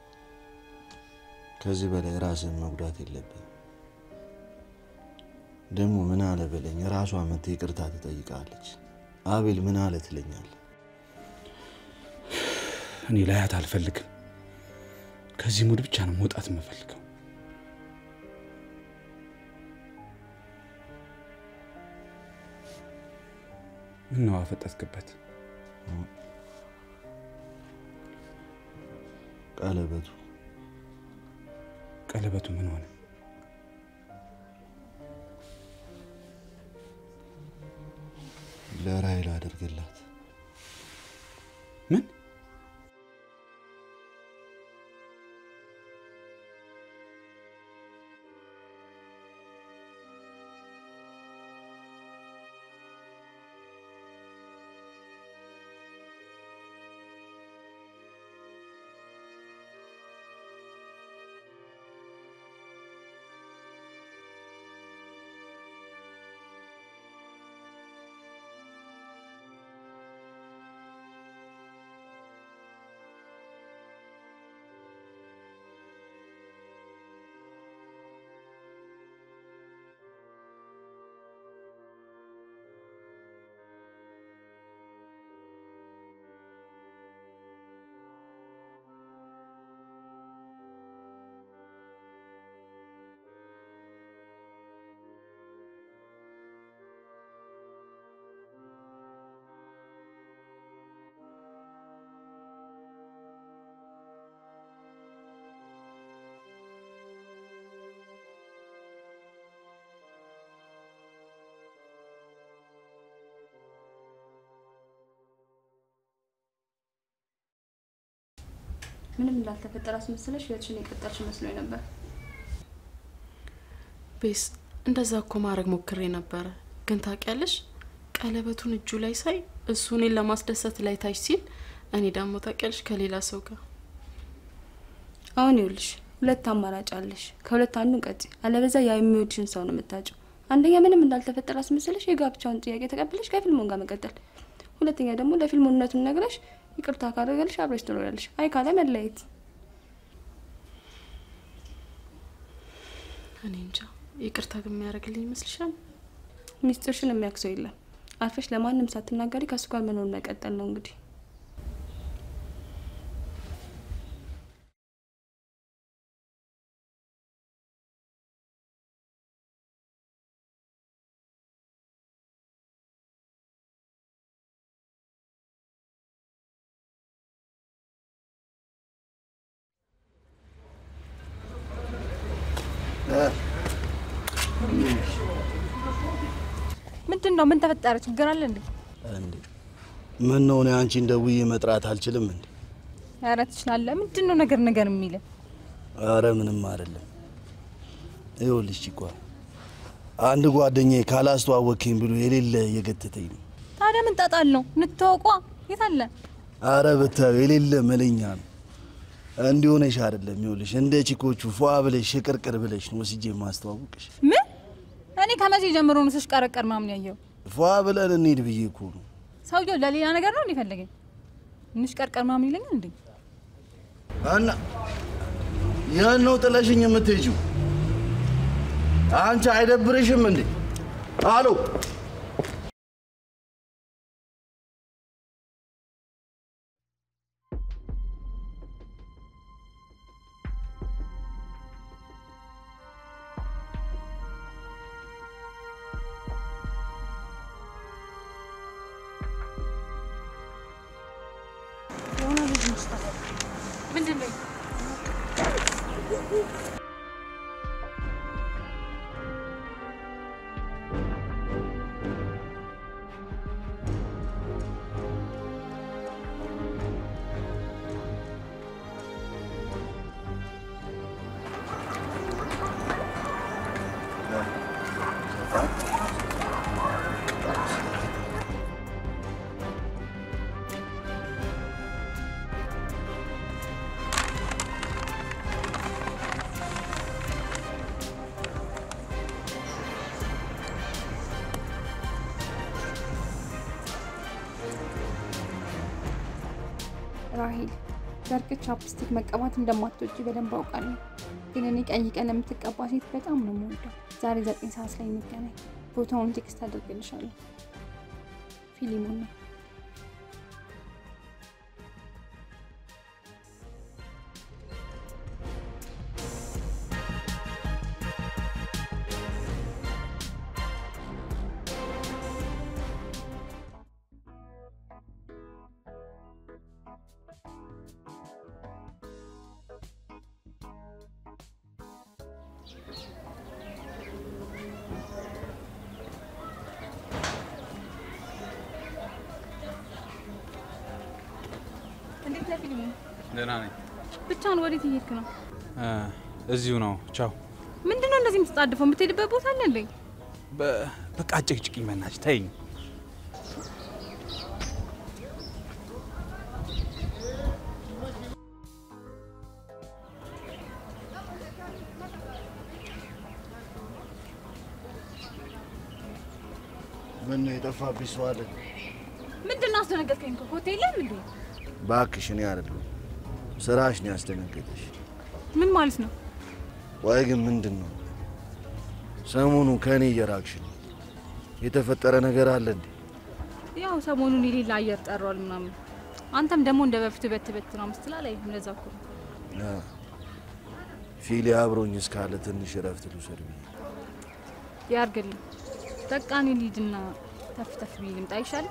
ከዚህ በላይ ራስን መጉዳት የለብን። ደግሞ ምን አለ በለኝ፣ ራሷ መጥታ ይቅርታ ትጠይቃለች። አቤል ምን አለ ትለኛል። እኔ ላያት አልፈልግም። ከዚህ ሙድ ብቻ ነው መውጣት የምፈልገው። ምን ነው አፈጠጥክበት? ቀለበቱ ቀለበቱ ምን ሆነ? ለራይል አድርግላት። ምን ምንም እንዳልተፈጠረ አስመስለሽ ህይወትሽን የቀጠልሽ መስሎኝ ነበር። ቤስ እንደዛ እኮ ማድረግ ሞክሬ ነበረ፣ ግን ታውቂያለሽ ቀለበቱን እጁ ላይ ሳይ እሱ እኔን ለማስደሰት ላይ ታች ሲል፣ እኔ ደግሞ ታውቂያለሽ ከሌላ ሰው ጋር አሁን ይኸውልሽ ሁለት አማራጭ አለሽ። ከሁለት አንዱን ቀጭ፣ አለበዛ ያ የሚወድሽን ሰው ነው የምታጭው። አንደኛ ምንም እንዳልተፈጠረ አስመስለሽ የጋብቻውን ጥያቄ ተቀብለሽ ከፊልሙን ጋር መቀጠል፣ ሁለተኛ ደግሞ ለፊልሙ እውነቱን ነግረሽ ይቅርታ ካደረገልሽ አብረሽ ትኖሪያለሽ፣ አይ ካለ መለየት። እኔ እንጃ ይቅርታ ግን የሚያደርግልኝ ይመስልሻል? ሚስጥርሽን የሚያውቅ ሰው የለም። አርፈሽ ለማንም ሳትናገሪ ከእሱ ጋር መኖር መቀጠል ነው እንግዲህ። ምንድን ነው? ምን ተፈጠረ? ችግር አለ እንዴ? እንዴ ምን ነው እኔ አንቺን ደውዬ መጥራት አልችልም እንዴ? ኧረ ትችላለህ። ምንድን ነው ነገር ነገር የሚል አረ ምንም አይደለም። ይኸውልሽ ቺኳ አንድ ጓደኛዬ ካላስተዋወቅኝ ብሎ የሌለ እየገተተኝ ነው። ታዲያ ምን ጣጣ አለው? እንተዋወቋ። የት አለ? አረ ብታዩ የሌለ መለኛ ነው። እንዲሆነሽ አይደለም። ይኸውልሽ እንደ ቺኮቹ ፏ ብለሽ ሽቅርቅር ብለሽ ነው ወስጄ የማስተዋውቅሽ። ምን? እኔ ከመቼ ጀምሮ ነው ስሽቀረቀር ምናምን ያየው? ፏ ብለን እንሂድ ብዬ እኮ ነው። ሰውየው ለሌላ ነገር ነው እንዲፈለገኝ እንሽቀርቀር ምናምን ይለኛል እንዴ? እና ያን ነው ጥለሽኝ የምትሄጂው? አንቺ አይደብርሽም እንዴ? አሎ ምንድን ነው? ራሄል በእርግጥ ቻፕስቲክ መቀባት እንደማትወጂ በደንብ አውቃለሁ። ግን እኔ ቀይ ቀለም የምትቀባ ሴት በጣም ነው የምወደው። ዛሬ ዘጠኝ ሰዓት ላይ እንገናኝ። ቦታውን ቴክስት አድርግልሻለሁ። ፊሊሞን ነው። እንዴት ነህ ፊሊሞን? ደህና ነኝ። ብቻውን ወዴት እየሄድክ ነው? እ፣ እዚሁ ነው። ቻው። ምንድን ነው እንደዚህ የምትጣድፈው? የምትሄድበት ቦታ አለ እንዴ? በ- በቃ አጭቅጭቅኝ፣ በእናትሽ ተይኝ። ምን ነው የጠፋብሽ ሰው አለ? ምንድን ነው አስደነገጥከኝ? እኮ ሆቴል የለም እንዴ? እባክሽ እኔ አይደለሁም ስራሽ ነው ያስደነገጠሽ። ምን ማለት ነው? ቆይ ግን ምንድን ነው ሰሞኑ ከእኔ እየራቅሽ ነው? የተፈጠረ ነገር አለ እንዴ? ያው ሰሞኑን የሌላ አየር ጠሯል ምናምን። አንተም ደግሞ እንደ በፊቱ በት በት ነው ምስትላ ላይ እንደዛ እኮ ነው። አ፣ ፊሊ አብሮኝ እስካለ ትንሽ እረፍት ልውሰድ ብዬ ያርግልኝ። በቃ እኔ ልሂድና ተፍ ተፍ ብዬ ልምጣ ይሻል።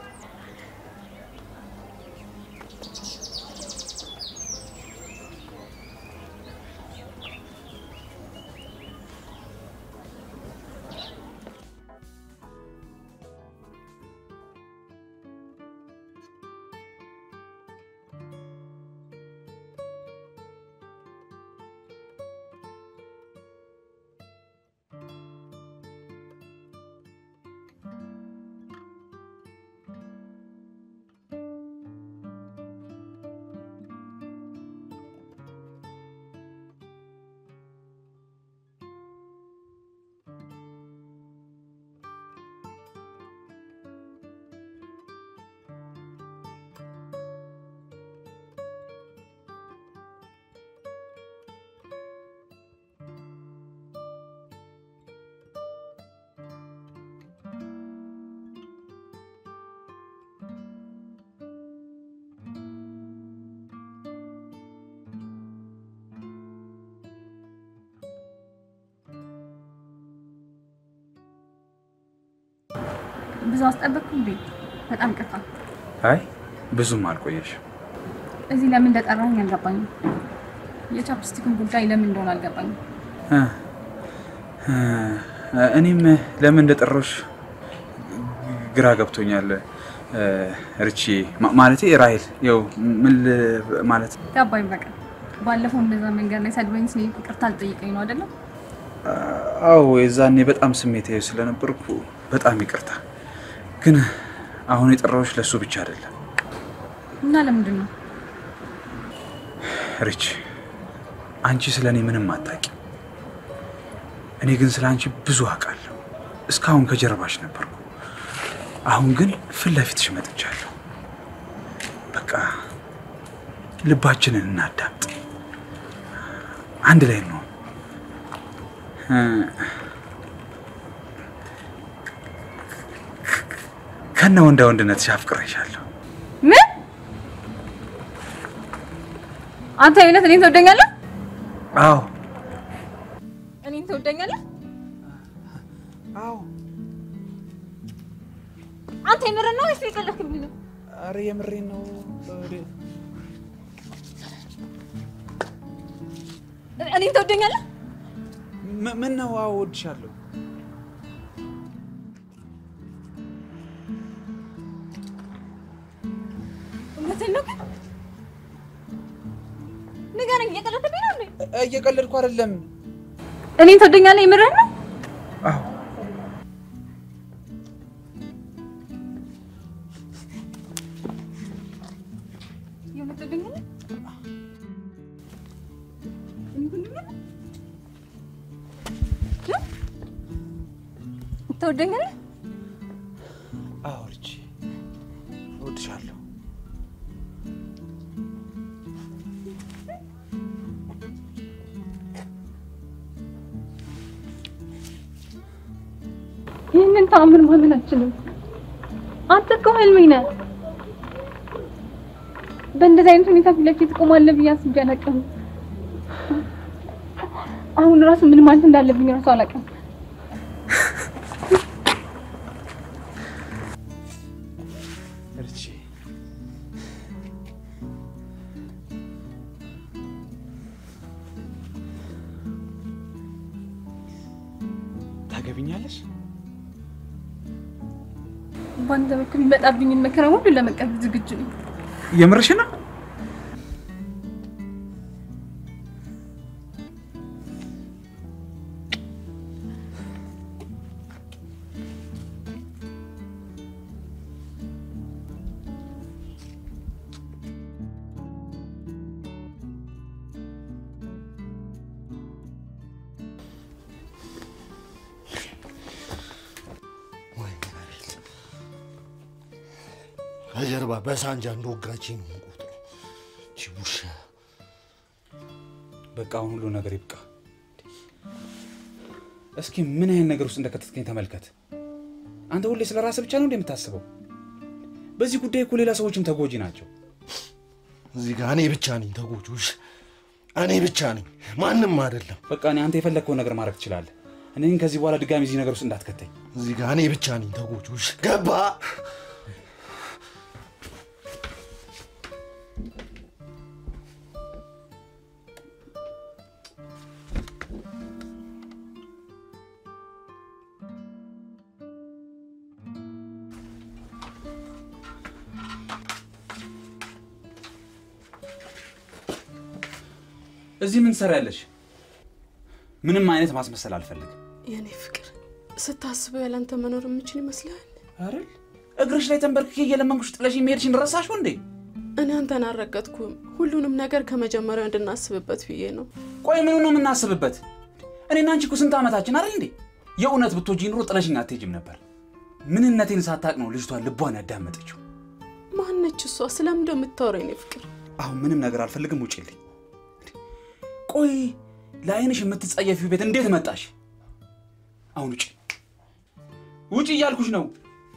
ብዙ አስጠበቅኩ እንዴ? በጣም ቅርታ። አይ ብዙም አልቆየሽም። እዚህ ለምን እንደጠራኝ አልገባኝም። የቻፕስቲክን ጉዳይ ለምን እንደሆነ አልገባኝም። እ፣ እ፣ እኔም ለምን እንደጠራሁሽ ግራ ገብቶኛል። እ፣ ርቺ ማ- ማለቴ ራሄል፣ ያው ምን ል- ማለት ገባኝ። በቃ ባለፈው እንደዛ መንገድ ላይ ሰድበኝ ስለ ይቅርታ አልጠይቀኝ ነው አይደለም? አዎ የዛኔ በጣም ስሜታዊ ስለነበርኩ በጣም ይቅርታ። ግን አሁን የጠራሁሽ ለእሱ ብቻ አይደለም እና ለምንድን ነው ሪች፣ አንቺ ስለ እኔ ምንም አታውቂም። እኔ ግን ስለ አንቺ ብዙ አውቃለሁ። እስካሁን ከጀርባሽ ነበርኩ። አሁን ግን ፊት ለፊትሽ መጥቻለሁ። በቃ ልባችንን እናዳምጥ፣ አንድ ላይ ነው። ከነ ወንዳ ወንድነትሽ አፍቅሬሻለሁ። ምን? አንተ የእውነት እኔን ትወደኛለህ? አዎ እኔን ትወደኛለህ? አዎ። አንተ የምርህን ነው ወይስ የቀለድክብኝ ነው? አረ የምሬን ነው። እኔን ትወደኛለህ? ም- ምን ነው? አዎ እወድሻለሁ። እውነትህን ነው ግን? ንገረኝ፣ እየቀለድክብኝ ነው እንዴ? እ- እየቀለድኩ አይደለም። እኔን ትወደኛለህ? የምርህን ነው? አዎ የእውነት ትወደኛለህ? እኔን ትወደኛለህ? እ? ትወደኛለህ? አዎ ርቺ እወድሻለሁ። ይህንን ተአምር ማመን አልችልም። አንተ እኮ ህልሜ ነህ። በእንደዚህ አይነት ሁኔታ ፊት ለፊት እቆማለሁ ብዬ አስቤ አላውቅም። አሁን ራሱ ምን ማለት እንዳለብኝ ራሱ አላውቅም። እርቺ ታገቢኛለሽ? በአንተ በኩል የሚመጣብኝን መከራ ሁሉ ለመቀበል ዝግጁ ነኝ። የምርሽ ነው? ከጀርባ በሳንጃ እንደወጋችኝ ነው የምቆጥረው። ይቺ ውሻ በቃ አሁን ሁሉ ነገር ይብቃ። እስኪ ምን አይነት ነገር ውስጥ እንደከተትከኝ ተመልከት። አንተ ሁሌ ስለ ራስህ ብቻ ነው እንደ የምታስበው? በዚህ ጉዳይ እኮ ሌላ ሰዎችም ተጎጂ ናቸው። እዚህ ጋር እኔ ብቻ ነኝ ተጎጂ። ውሻ እኔ ብቻ ነኝ፣ ማንም አይደለም። በቃ እኔ አንተ የፈለግከውን ነገር ማድረግ ትችላለህ። እኔ ግን ከዚህ በኋላ ድጋሚ እዚህ ነገር ውስጥ እንዳትከተኝ። እዚህ ጋር እኔ ብቻ ነኝ ተጎጂ። ውሻ ገባ እዚህ ምን ትሰሪያለሽ? ምንም አይነት ማስመሰል አልፈልግም። የኔ ፍቅር ስታስበው ያላንተ መኖር የምችል ይመስልሃል? አይደል? እግርሽ ላይ ተንበርክኬ እየለመንኩሽ ጥለሽ መሄድሽን ረሳሽው እንዴ? እኔ አንተን አልረገጥኩም። ሁሉንም ነገር ከመጀመሪያው እንድናስብበት ብዬ ነው። ቆይ ምኑ ነው የምናስብበት? እኔና አንቺ እኮ ስንት ዓመታችን አይደል እንዴ? የእውነት ብትወጂኝ ኑሮ ጥለሽኝ አትሄጂም ነበር። ምንነቴን ሳታቅ ነው ልጅቷ ልቧን ያዳመጠችው። ማነች እሷ? ስለምንድነው የምታወራው? የኔ ፍቅር አሁን ምንም ነገር አልፈልግም፣ ውጪልኝ። ቆይ ለአይንሽ የምትጸየፊው ቤት እንዴት መጣሽ? አሁን ውጪ፣ ውጪ እያልኩሽ ነው።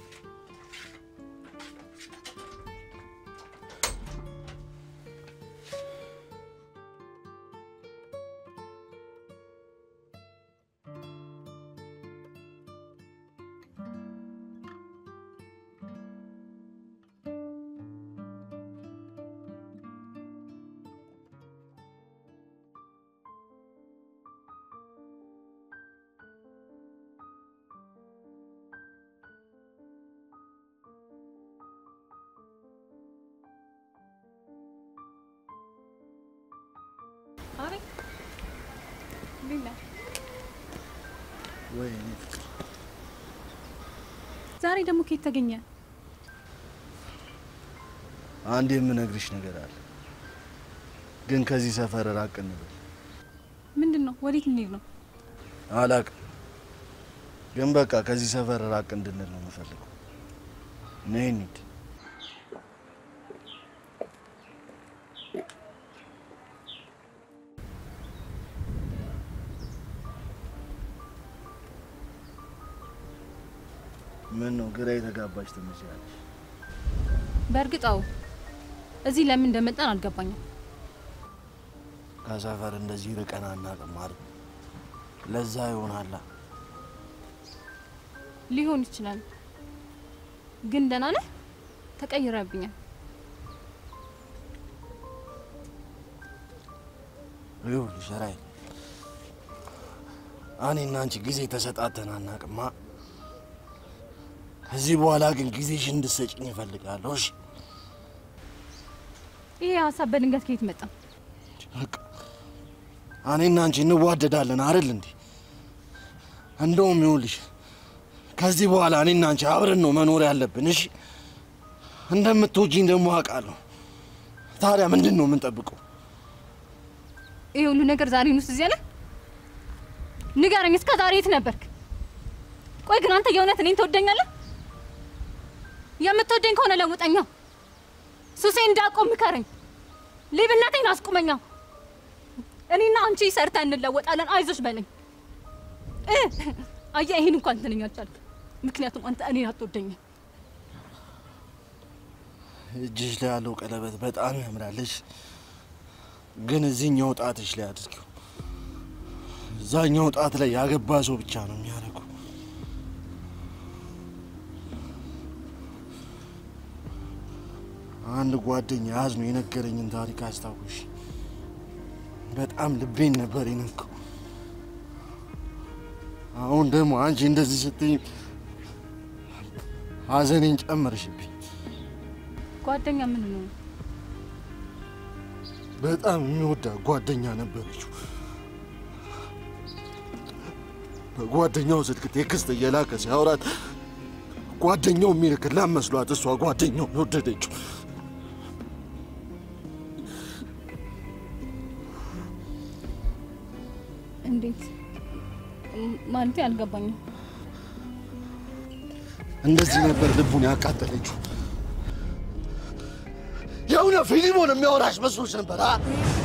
ወይ እኔ ፍቅር ዛሬ ደግሞ ከየት ተገኘ? አንድ የምነግርሽ ነገር አለ፣ ግን ከዚህ ሰፈር ራቅ እንበል። ምንድን ነው? ወዴት እንሄድ ነው? አላቅም፣ ግን በቃ ከዚህ ሰፈር ራቅ እንድንል ነው የምፈልገው። ነይ እንሂድ። ምን ነው ግራ የተጋባች ትመስያለሽ? በእርግጥ አዎ፣ እዚህ ለምን እንደመጣን አልገባኝም። ከሰፈር እንደዚህ ርቀን አናውቅም አይደል? ለዛ ይሆናላ። ሊሆን ይችላል፣ ግን ደህና ነህ? ተቀይረብኛል። ይኸውልሽ ራይ፣ እኔና አንቺ ጊዜ ተሰጣተን አናውቅማ። ከዚህ በኋላ ግን ጊዜሽን እንድትሰጪኝ እፈልጋለሁ። እሺ? ይሄ ሀሳብ በድንገት ከየት መጣ? በቃ እኔና አንቺ እንዋደዳለን አይደል እንዴ? እንደውም ይኸውልሽ ከዚህ በኋላ እኔና አንቺ አብረን ነው መኖር ያለብን። እሺ? እንደምትወጂኝ ደግሞ አውቃለሁ። ታዲያ ምንድን ነው የምንጠብቀው? ይሄ ሁሉ ነገር ዛሬ ነው እዚህ ያለ? ንገረኝ፣ እስከ ዛሬ የት ነበርክ? ቆይ ግን አንተ የእውነት እኔን ትወደኛለህ? የምትወደኝ ከሆነ ለውጠኛ። ሱሴ እንዳቆም ምከረኝ። ሌብነቴን አስቁመኛ። እኔና አንቺ ሰርተን እንለወጣለን። አይዞሽ በለኝ። እ አየህ፣ ይሄን እንኳን ትንኝ አልቻልክም። ምክንያቱም አንተ እኔን አትወደኝም። እጅሽ ላይ ያለው ቀለበት በጣም ያምራለች፣ ግን እዚህኛው ጣትሽ ላይ አድርጊው። እዛኛው ጣት ላይ ያገባ ሰው ብቻ ነው የሚያደርገው። አንድ ጓደኛ ያዝኖ የነገረኝን ታሪክ አስታውሽ። በጣም ልቤን ነበር የነካው። አሁን ደግሞ አንቺ እንደዚህ ስትይ ሐዘኔን ጨመርሽብኝ። ጓደኛ ምን ነው? በጣም የሚወዳ ጓደኛ ነበረችው። በጓደኛው ስልክ ቴክስት እየላከ ሲያወራት ጓደኛው የሚልክላት መስሏት እሷ ጓደኛውን ወደደችው። እንዴት ማለቴ አልገባኝም። እንደዚህ ነበር ልቡን ያቃጠለችው። የእውነት ፊሊሞን የሚያወራሽ መስሎች ነበር? አ?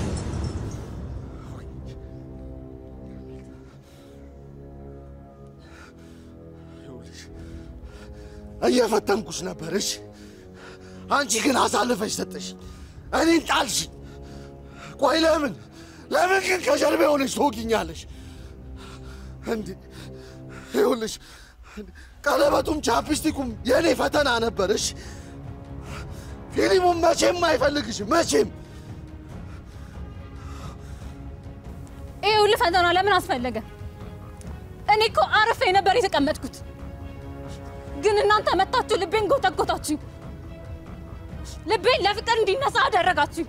ይኸውልሽ፣ እየፈተንኩሽ ነበር። እሺ፣ አንቺ ግን አሳልፈሽ ሰጠሽ፣ እኔን ጣልሽ። ቆይ ለምን ለምን ግን ከጀርባ የሆነች ትወጊኛለሽ? እንዲ ይኸውልሽ ቀለበቱም ቻፕስቲኩም የእኔ ፈተና ነበርሽ። ፊሊሙም መቼም አይፈልግሽም፣ መቼም ይሄ ሁሉ ፈተና ለምን አስፈለገ? እኔ እኮ አርፌ ነበር የተቀመጥኩት፣ ግን እናንተ መታችሁ ልቤን ጎተጎታችሁ። ልቤን ለፍቅር እንዲነሳ አደረጋችሁ።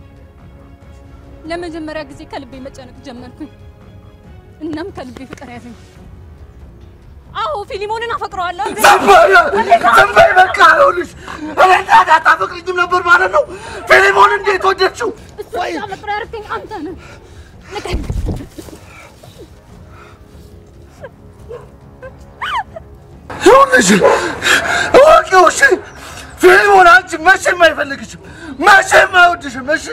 ለመጀመሪያ ጊዜ ከልቤ መጨነቅ ጀመርኩኝ። እናም ከልቤ ፍቅር ያዘኝ። አዎ ፊሊሞንን አፈቅረዋለሁ። ግን- ዝም በይ በቃ። ይኸውልሽ እኔ ታዲያ አታፈቅሪኝም ነበር ማለት ነው? ፊሊሞን እንዴት ወደድሽው? እሱ ብቻ መቅረት ያደረገኝ አንተ ነህ። ልቀኝ። ይኸውልሽ እወቂው፣ እሺ ፊሊሞን አንቺ መቼም አይፈልግሽም፣ መቼም አይወድሽም። እሺ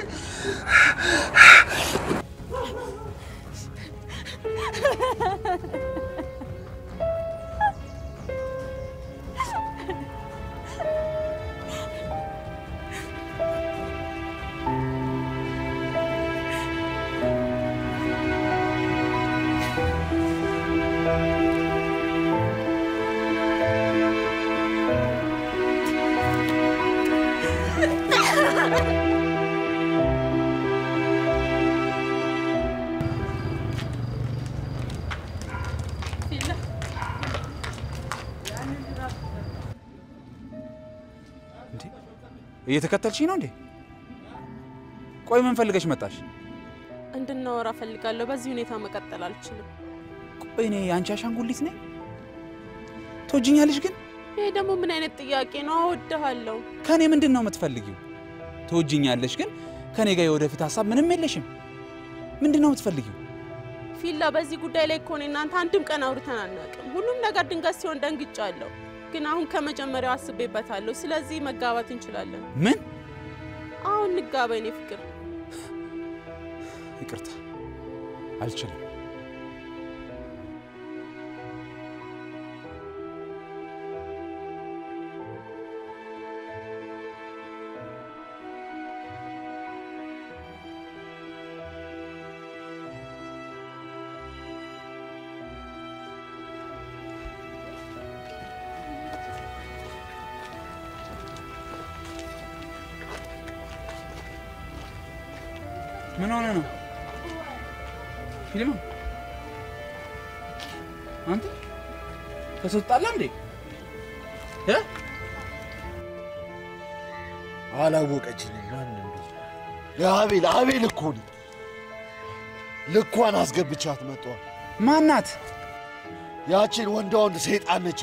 እየተከተልሽኝ ነው እንዴ? ቆይ ምን ፈልገሽ መጣሽ? እንድናወራ ፈልጋለሁ። በዚህ ሁኔታ መቀጠል አልችልም። ቆይ እኔ የአንቺ አሻንጉሊት ነኝ? ትወጂኛለሽ ግን? ይሄ ደግሞ ምን አይነት ጥያቄ ነው? እወድሃለሁ። ከእኔ ምንድን ነው የምትፈልጊው? ትወጂኛለሽ ግን ከእኔ ጋር የወደፊት ሀሳብ ምንም የለሽም። ምንድን ነው የምትፈልጊው? ፊላ፣ በዚህ ጉዳይ ላይ እኮ እኔ እናንተ አንድም ቀን አውርተን አናውቅም። ሁሉም ነገር ድንገት ሲሆን ደንግጫለሁ። ግን አሁን ከመጀመሪያው አስቤበታለሁ። ስለዚህ መጋባት እንችላለን። ምን? አሁን እንጋባ የኔ ፍቅር። ይቅርታ አልችልም። ምን ሆነ ነው ፊልም አንተ ተሰጣለ እንዴ እ አላወቀችኝም። ማን እንደ የአቤል አቤል እኮ ነኝ። ልኳን አስገብቻት መጣሁ። ማናት? ያቺን ወንዳ ወንድ ሰይጣን ነቻ።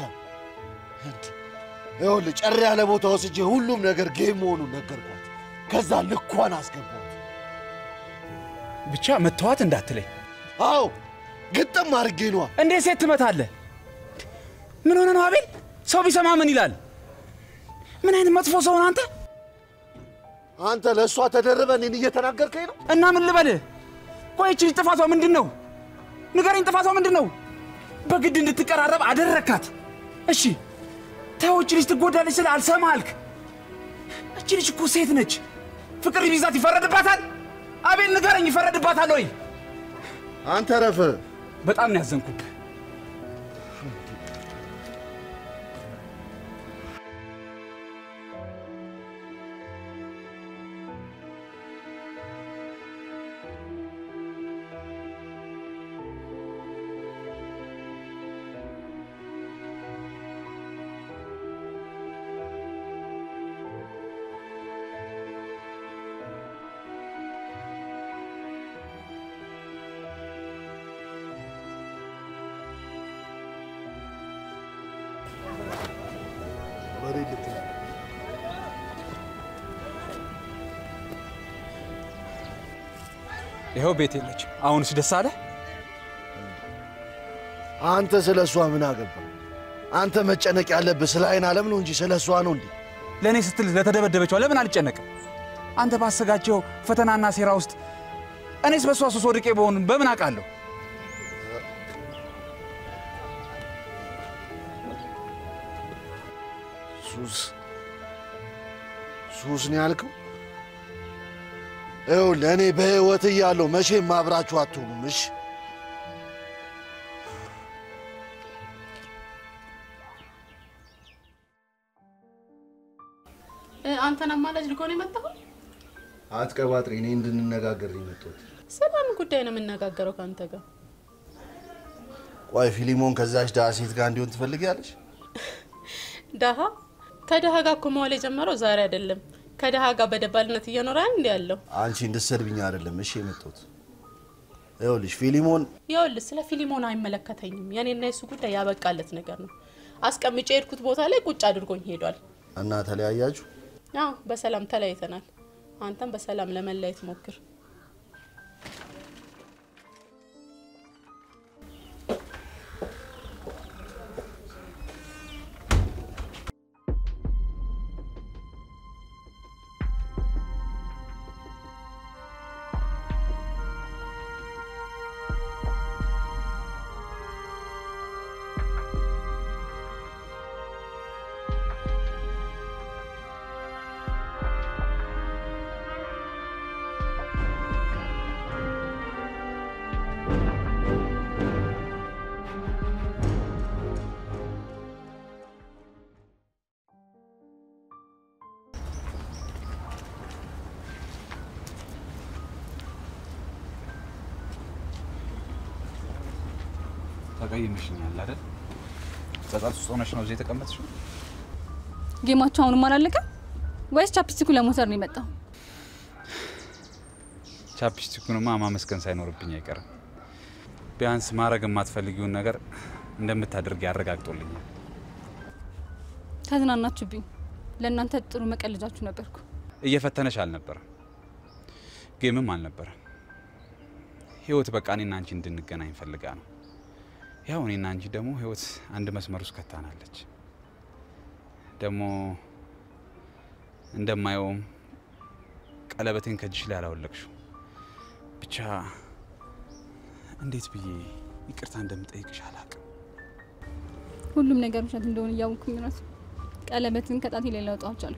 ይኸውልህ ጨር ያለ ቦታ ወስጄ ሁሉም ነገር ጌም መሆኑን ነገርኳት። ከዛ ልኳን አስገባት። ብቻ መተዋት እንዳትለኝ። አዎ ግጥም አድርጌ ነዋ። እንዴት ሴት ትመታለህ? ምን ሆነ ነው አቤል? ሰው ቢሰማ ምን ይላል? ምን አይነት መጥፎ ሰው ነህ አንተ? አንተ ለእሷ ተደርበ እኔን እየተናገርከኝ ነው? እና ምን ልበልህ? ቆይ ይህች ልጅ ጥፋቷ ምንድን ነው? ንገረኝ፣ ጥፋቷ ምንድን ነው? በግድ እንድትቀራረብ አደረካት። እሺ ተው፣ እች ልጅ ትጎዳለች ስለ አልሰማ አልክ። እች ልጅ እኮ ሴት ነች። ፍቅር ቢይዛት ይፈረድባታል? አቤል ንገረኝ፣ ይፈረድባታል ወይ? አንተ ረፈ በጣም ነው ያዘንኩብህ። ወሬ ልትል ይኸው ቤት የለች። አሁንስ ደስ አለ? አንተ ስለ እሷ ምን አገባ? አንተ መጨነቅ ያለብህ ስለ አይን ዓለም ነው እንጂ ስለ እሷ ነው እንዴ? ለእኔ ስትል ለተደበደበችው ለምን አልጨነቅም? አንተ ባሰጋቸው ፈተናና ሴራ ውስጥ እኔስ በእሷ ሱስ ወድቄ በሆን በምን አውቃለሁ? ሱስ ሱስ ነው ያልከው? ይኸው ለእኔ በሕይወት እያለሁ መቼም አብራችሁ አትሆኑም። እሺ እ፣ አንተን አማላጅ ልኮ ነው የመጣሁት? አትቀባጥሪ። እኔ እንድንነጋገር ነው የመጣሁት። ስለምን ጉዳይ ነው የምነጋገረው ከአንተ ጋር? ቆይ ፊሊሞን ከዛች ድሃ ሴት ጋር እንዲሆን ትፈልጊያለሽ? ደሃ ከደሃ ጋር እኮ መዋል የጀመረው ዛሬ አይደለም። ከደሃ ጋር በደባልነት እየኖረ እንዲ ያለው አንቺ እንድትሰድብኝ አይደለም እሺ የመጣሁት። ይኸውልሽ ፊሊሞን ይኸውልህ፣ ስለ ፊሊሞን አይመለከተኝም። የኔና የሱ ጉዳይ ያበቃለት ነገር ነው። አስቀምጬ የሄድኩት ቦታ ላይ ቁጭ አድርጎኝ ሄዷል። እና ተለያያችሁ? አዎ በሰላም ተለያይተናል። አንተም በሰላም ለመለያየት ሞክር። ተቀይመሽኛል አይደል? ጸጸት ውስጥ ሆነሽ ነው እዚህ የተቀመጥሽው? ጌማቸው አሁንም አላለቀም ወይስ ቻፕስቲኩ ለሞተር ነው የመጣው? ቻፕስቲኩንማ ማመስገን ሳይኖርብኝ አይቀርም። ቢያንስ ማድረግ የማትፈልጊውን ነገር እንደምታደርግ ያረጋግጦልኛል። ተዝናናችሁብኝ። ለእናንተ ጥሩ መቀለጃችሁ ነበርኩ። እየፈተነሽ አልነበረም፣ ጌምም አልነበረም። ህይወት በቃ እኔና አንቺ እንድንገናኝ ፈልጋ ነው። ያው እኔና አንቺ ደግሞ ህይወት አንድ መስመር ውስጥ ከታናለች። ደግሞ እንደማየውም ቀለበቴን ከእጅሽ ላይ አላወለቅሽው። ብቻ እንዴት ብዬ ይቅርታ እንደምጠይቅሽ አላቅም። ሁሉም ነገር ውሸት እንደሆነ እያወቅኩኝ ራሱ ቀለበትን ከጣቴ ላይ ላውጣው አልቻልኩ።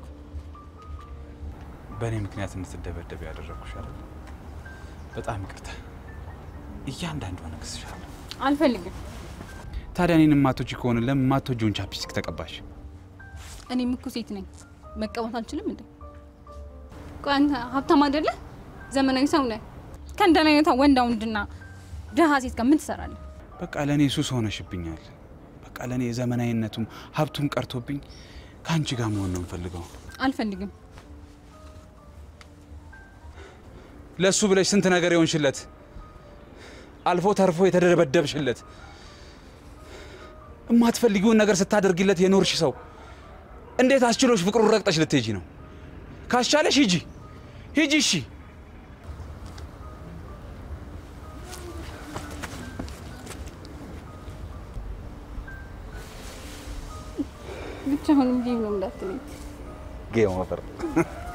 በእኔ ምክንያት እንድትደበደብ ያደረግኩሽ አይደል? በጣም ይቅርታ። እያንዳንዷን እክስሻለሁ። አልፈልግም። ታዲያ እኔን የማትወጂ ከሆነ ለምን የማትወጂውን ቻፕስቲክ ተቀባሽ? እኔም እኮ ሴት ነኝ፣ መቀባት አልችልም እንዴ? ቆይ አንተ ሀብታም አይደለ? ዘመናዊ ሰው ነህ። ከእንደን አይነቷ ወንዳ ወንድና ድሀ ሴት ጋር ምን ትሰራለህ? በቃ ለእኔ ሱስ ሆነሽብኛል። በቃ ለእኔ ዘመናዊነቱም ሀብቱም ቀርቶብኝ ከአንቺ ጋር መሆን ነው የምፈልገው። አልፈልግም። ለእሱ ብለሽ ስንት ነገር የሆንሽለት፣ አልፎ ተርፎ የተደበደብሽለት፣ የማትፈልጊውን ነገር ስታደርጊለት የኖርሽ ሰው እንዴት አስችሎሽ ፍቅሩን ረግጠሽ ልትሄጂ ነው? ካስቻለሽ ሂጂ ሂጂ። እሺ ብቻ አሁንም ጌም ነው እንዳትለኝ። ጌም ኦቨር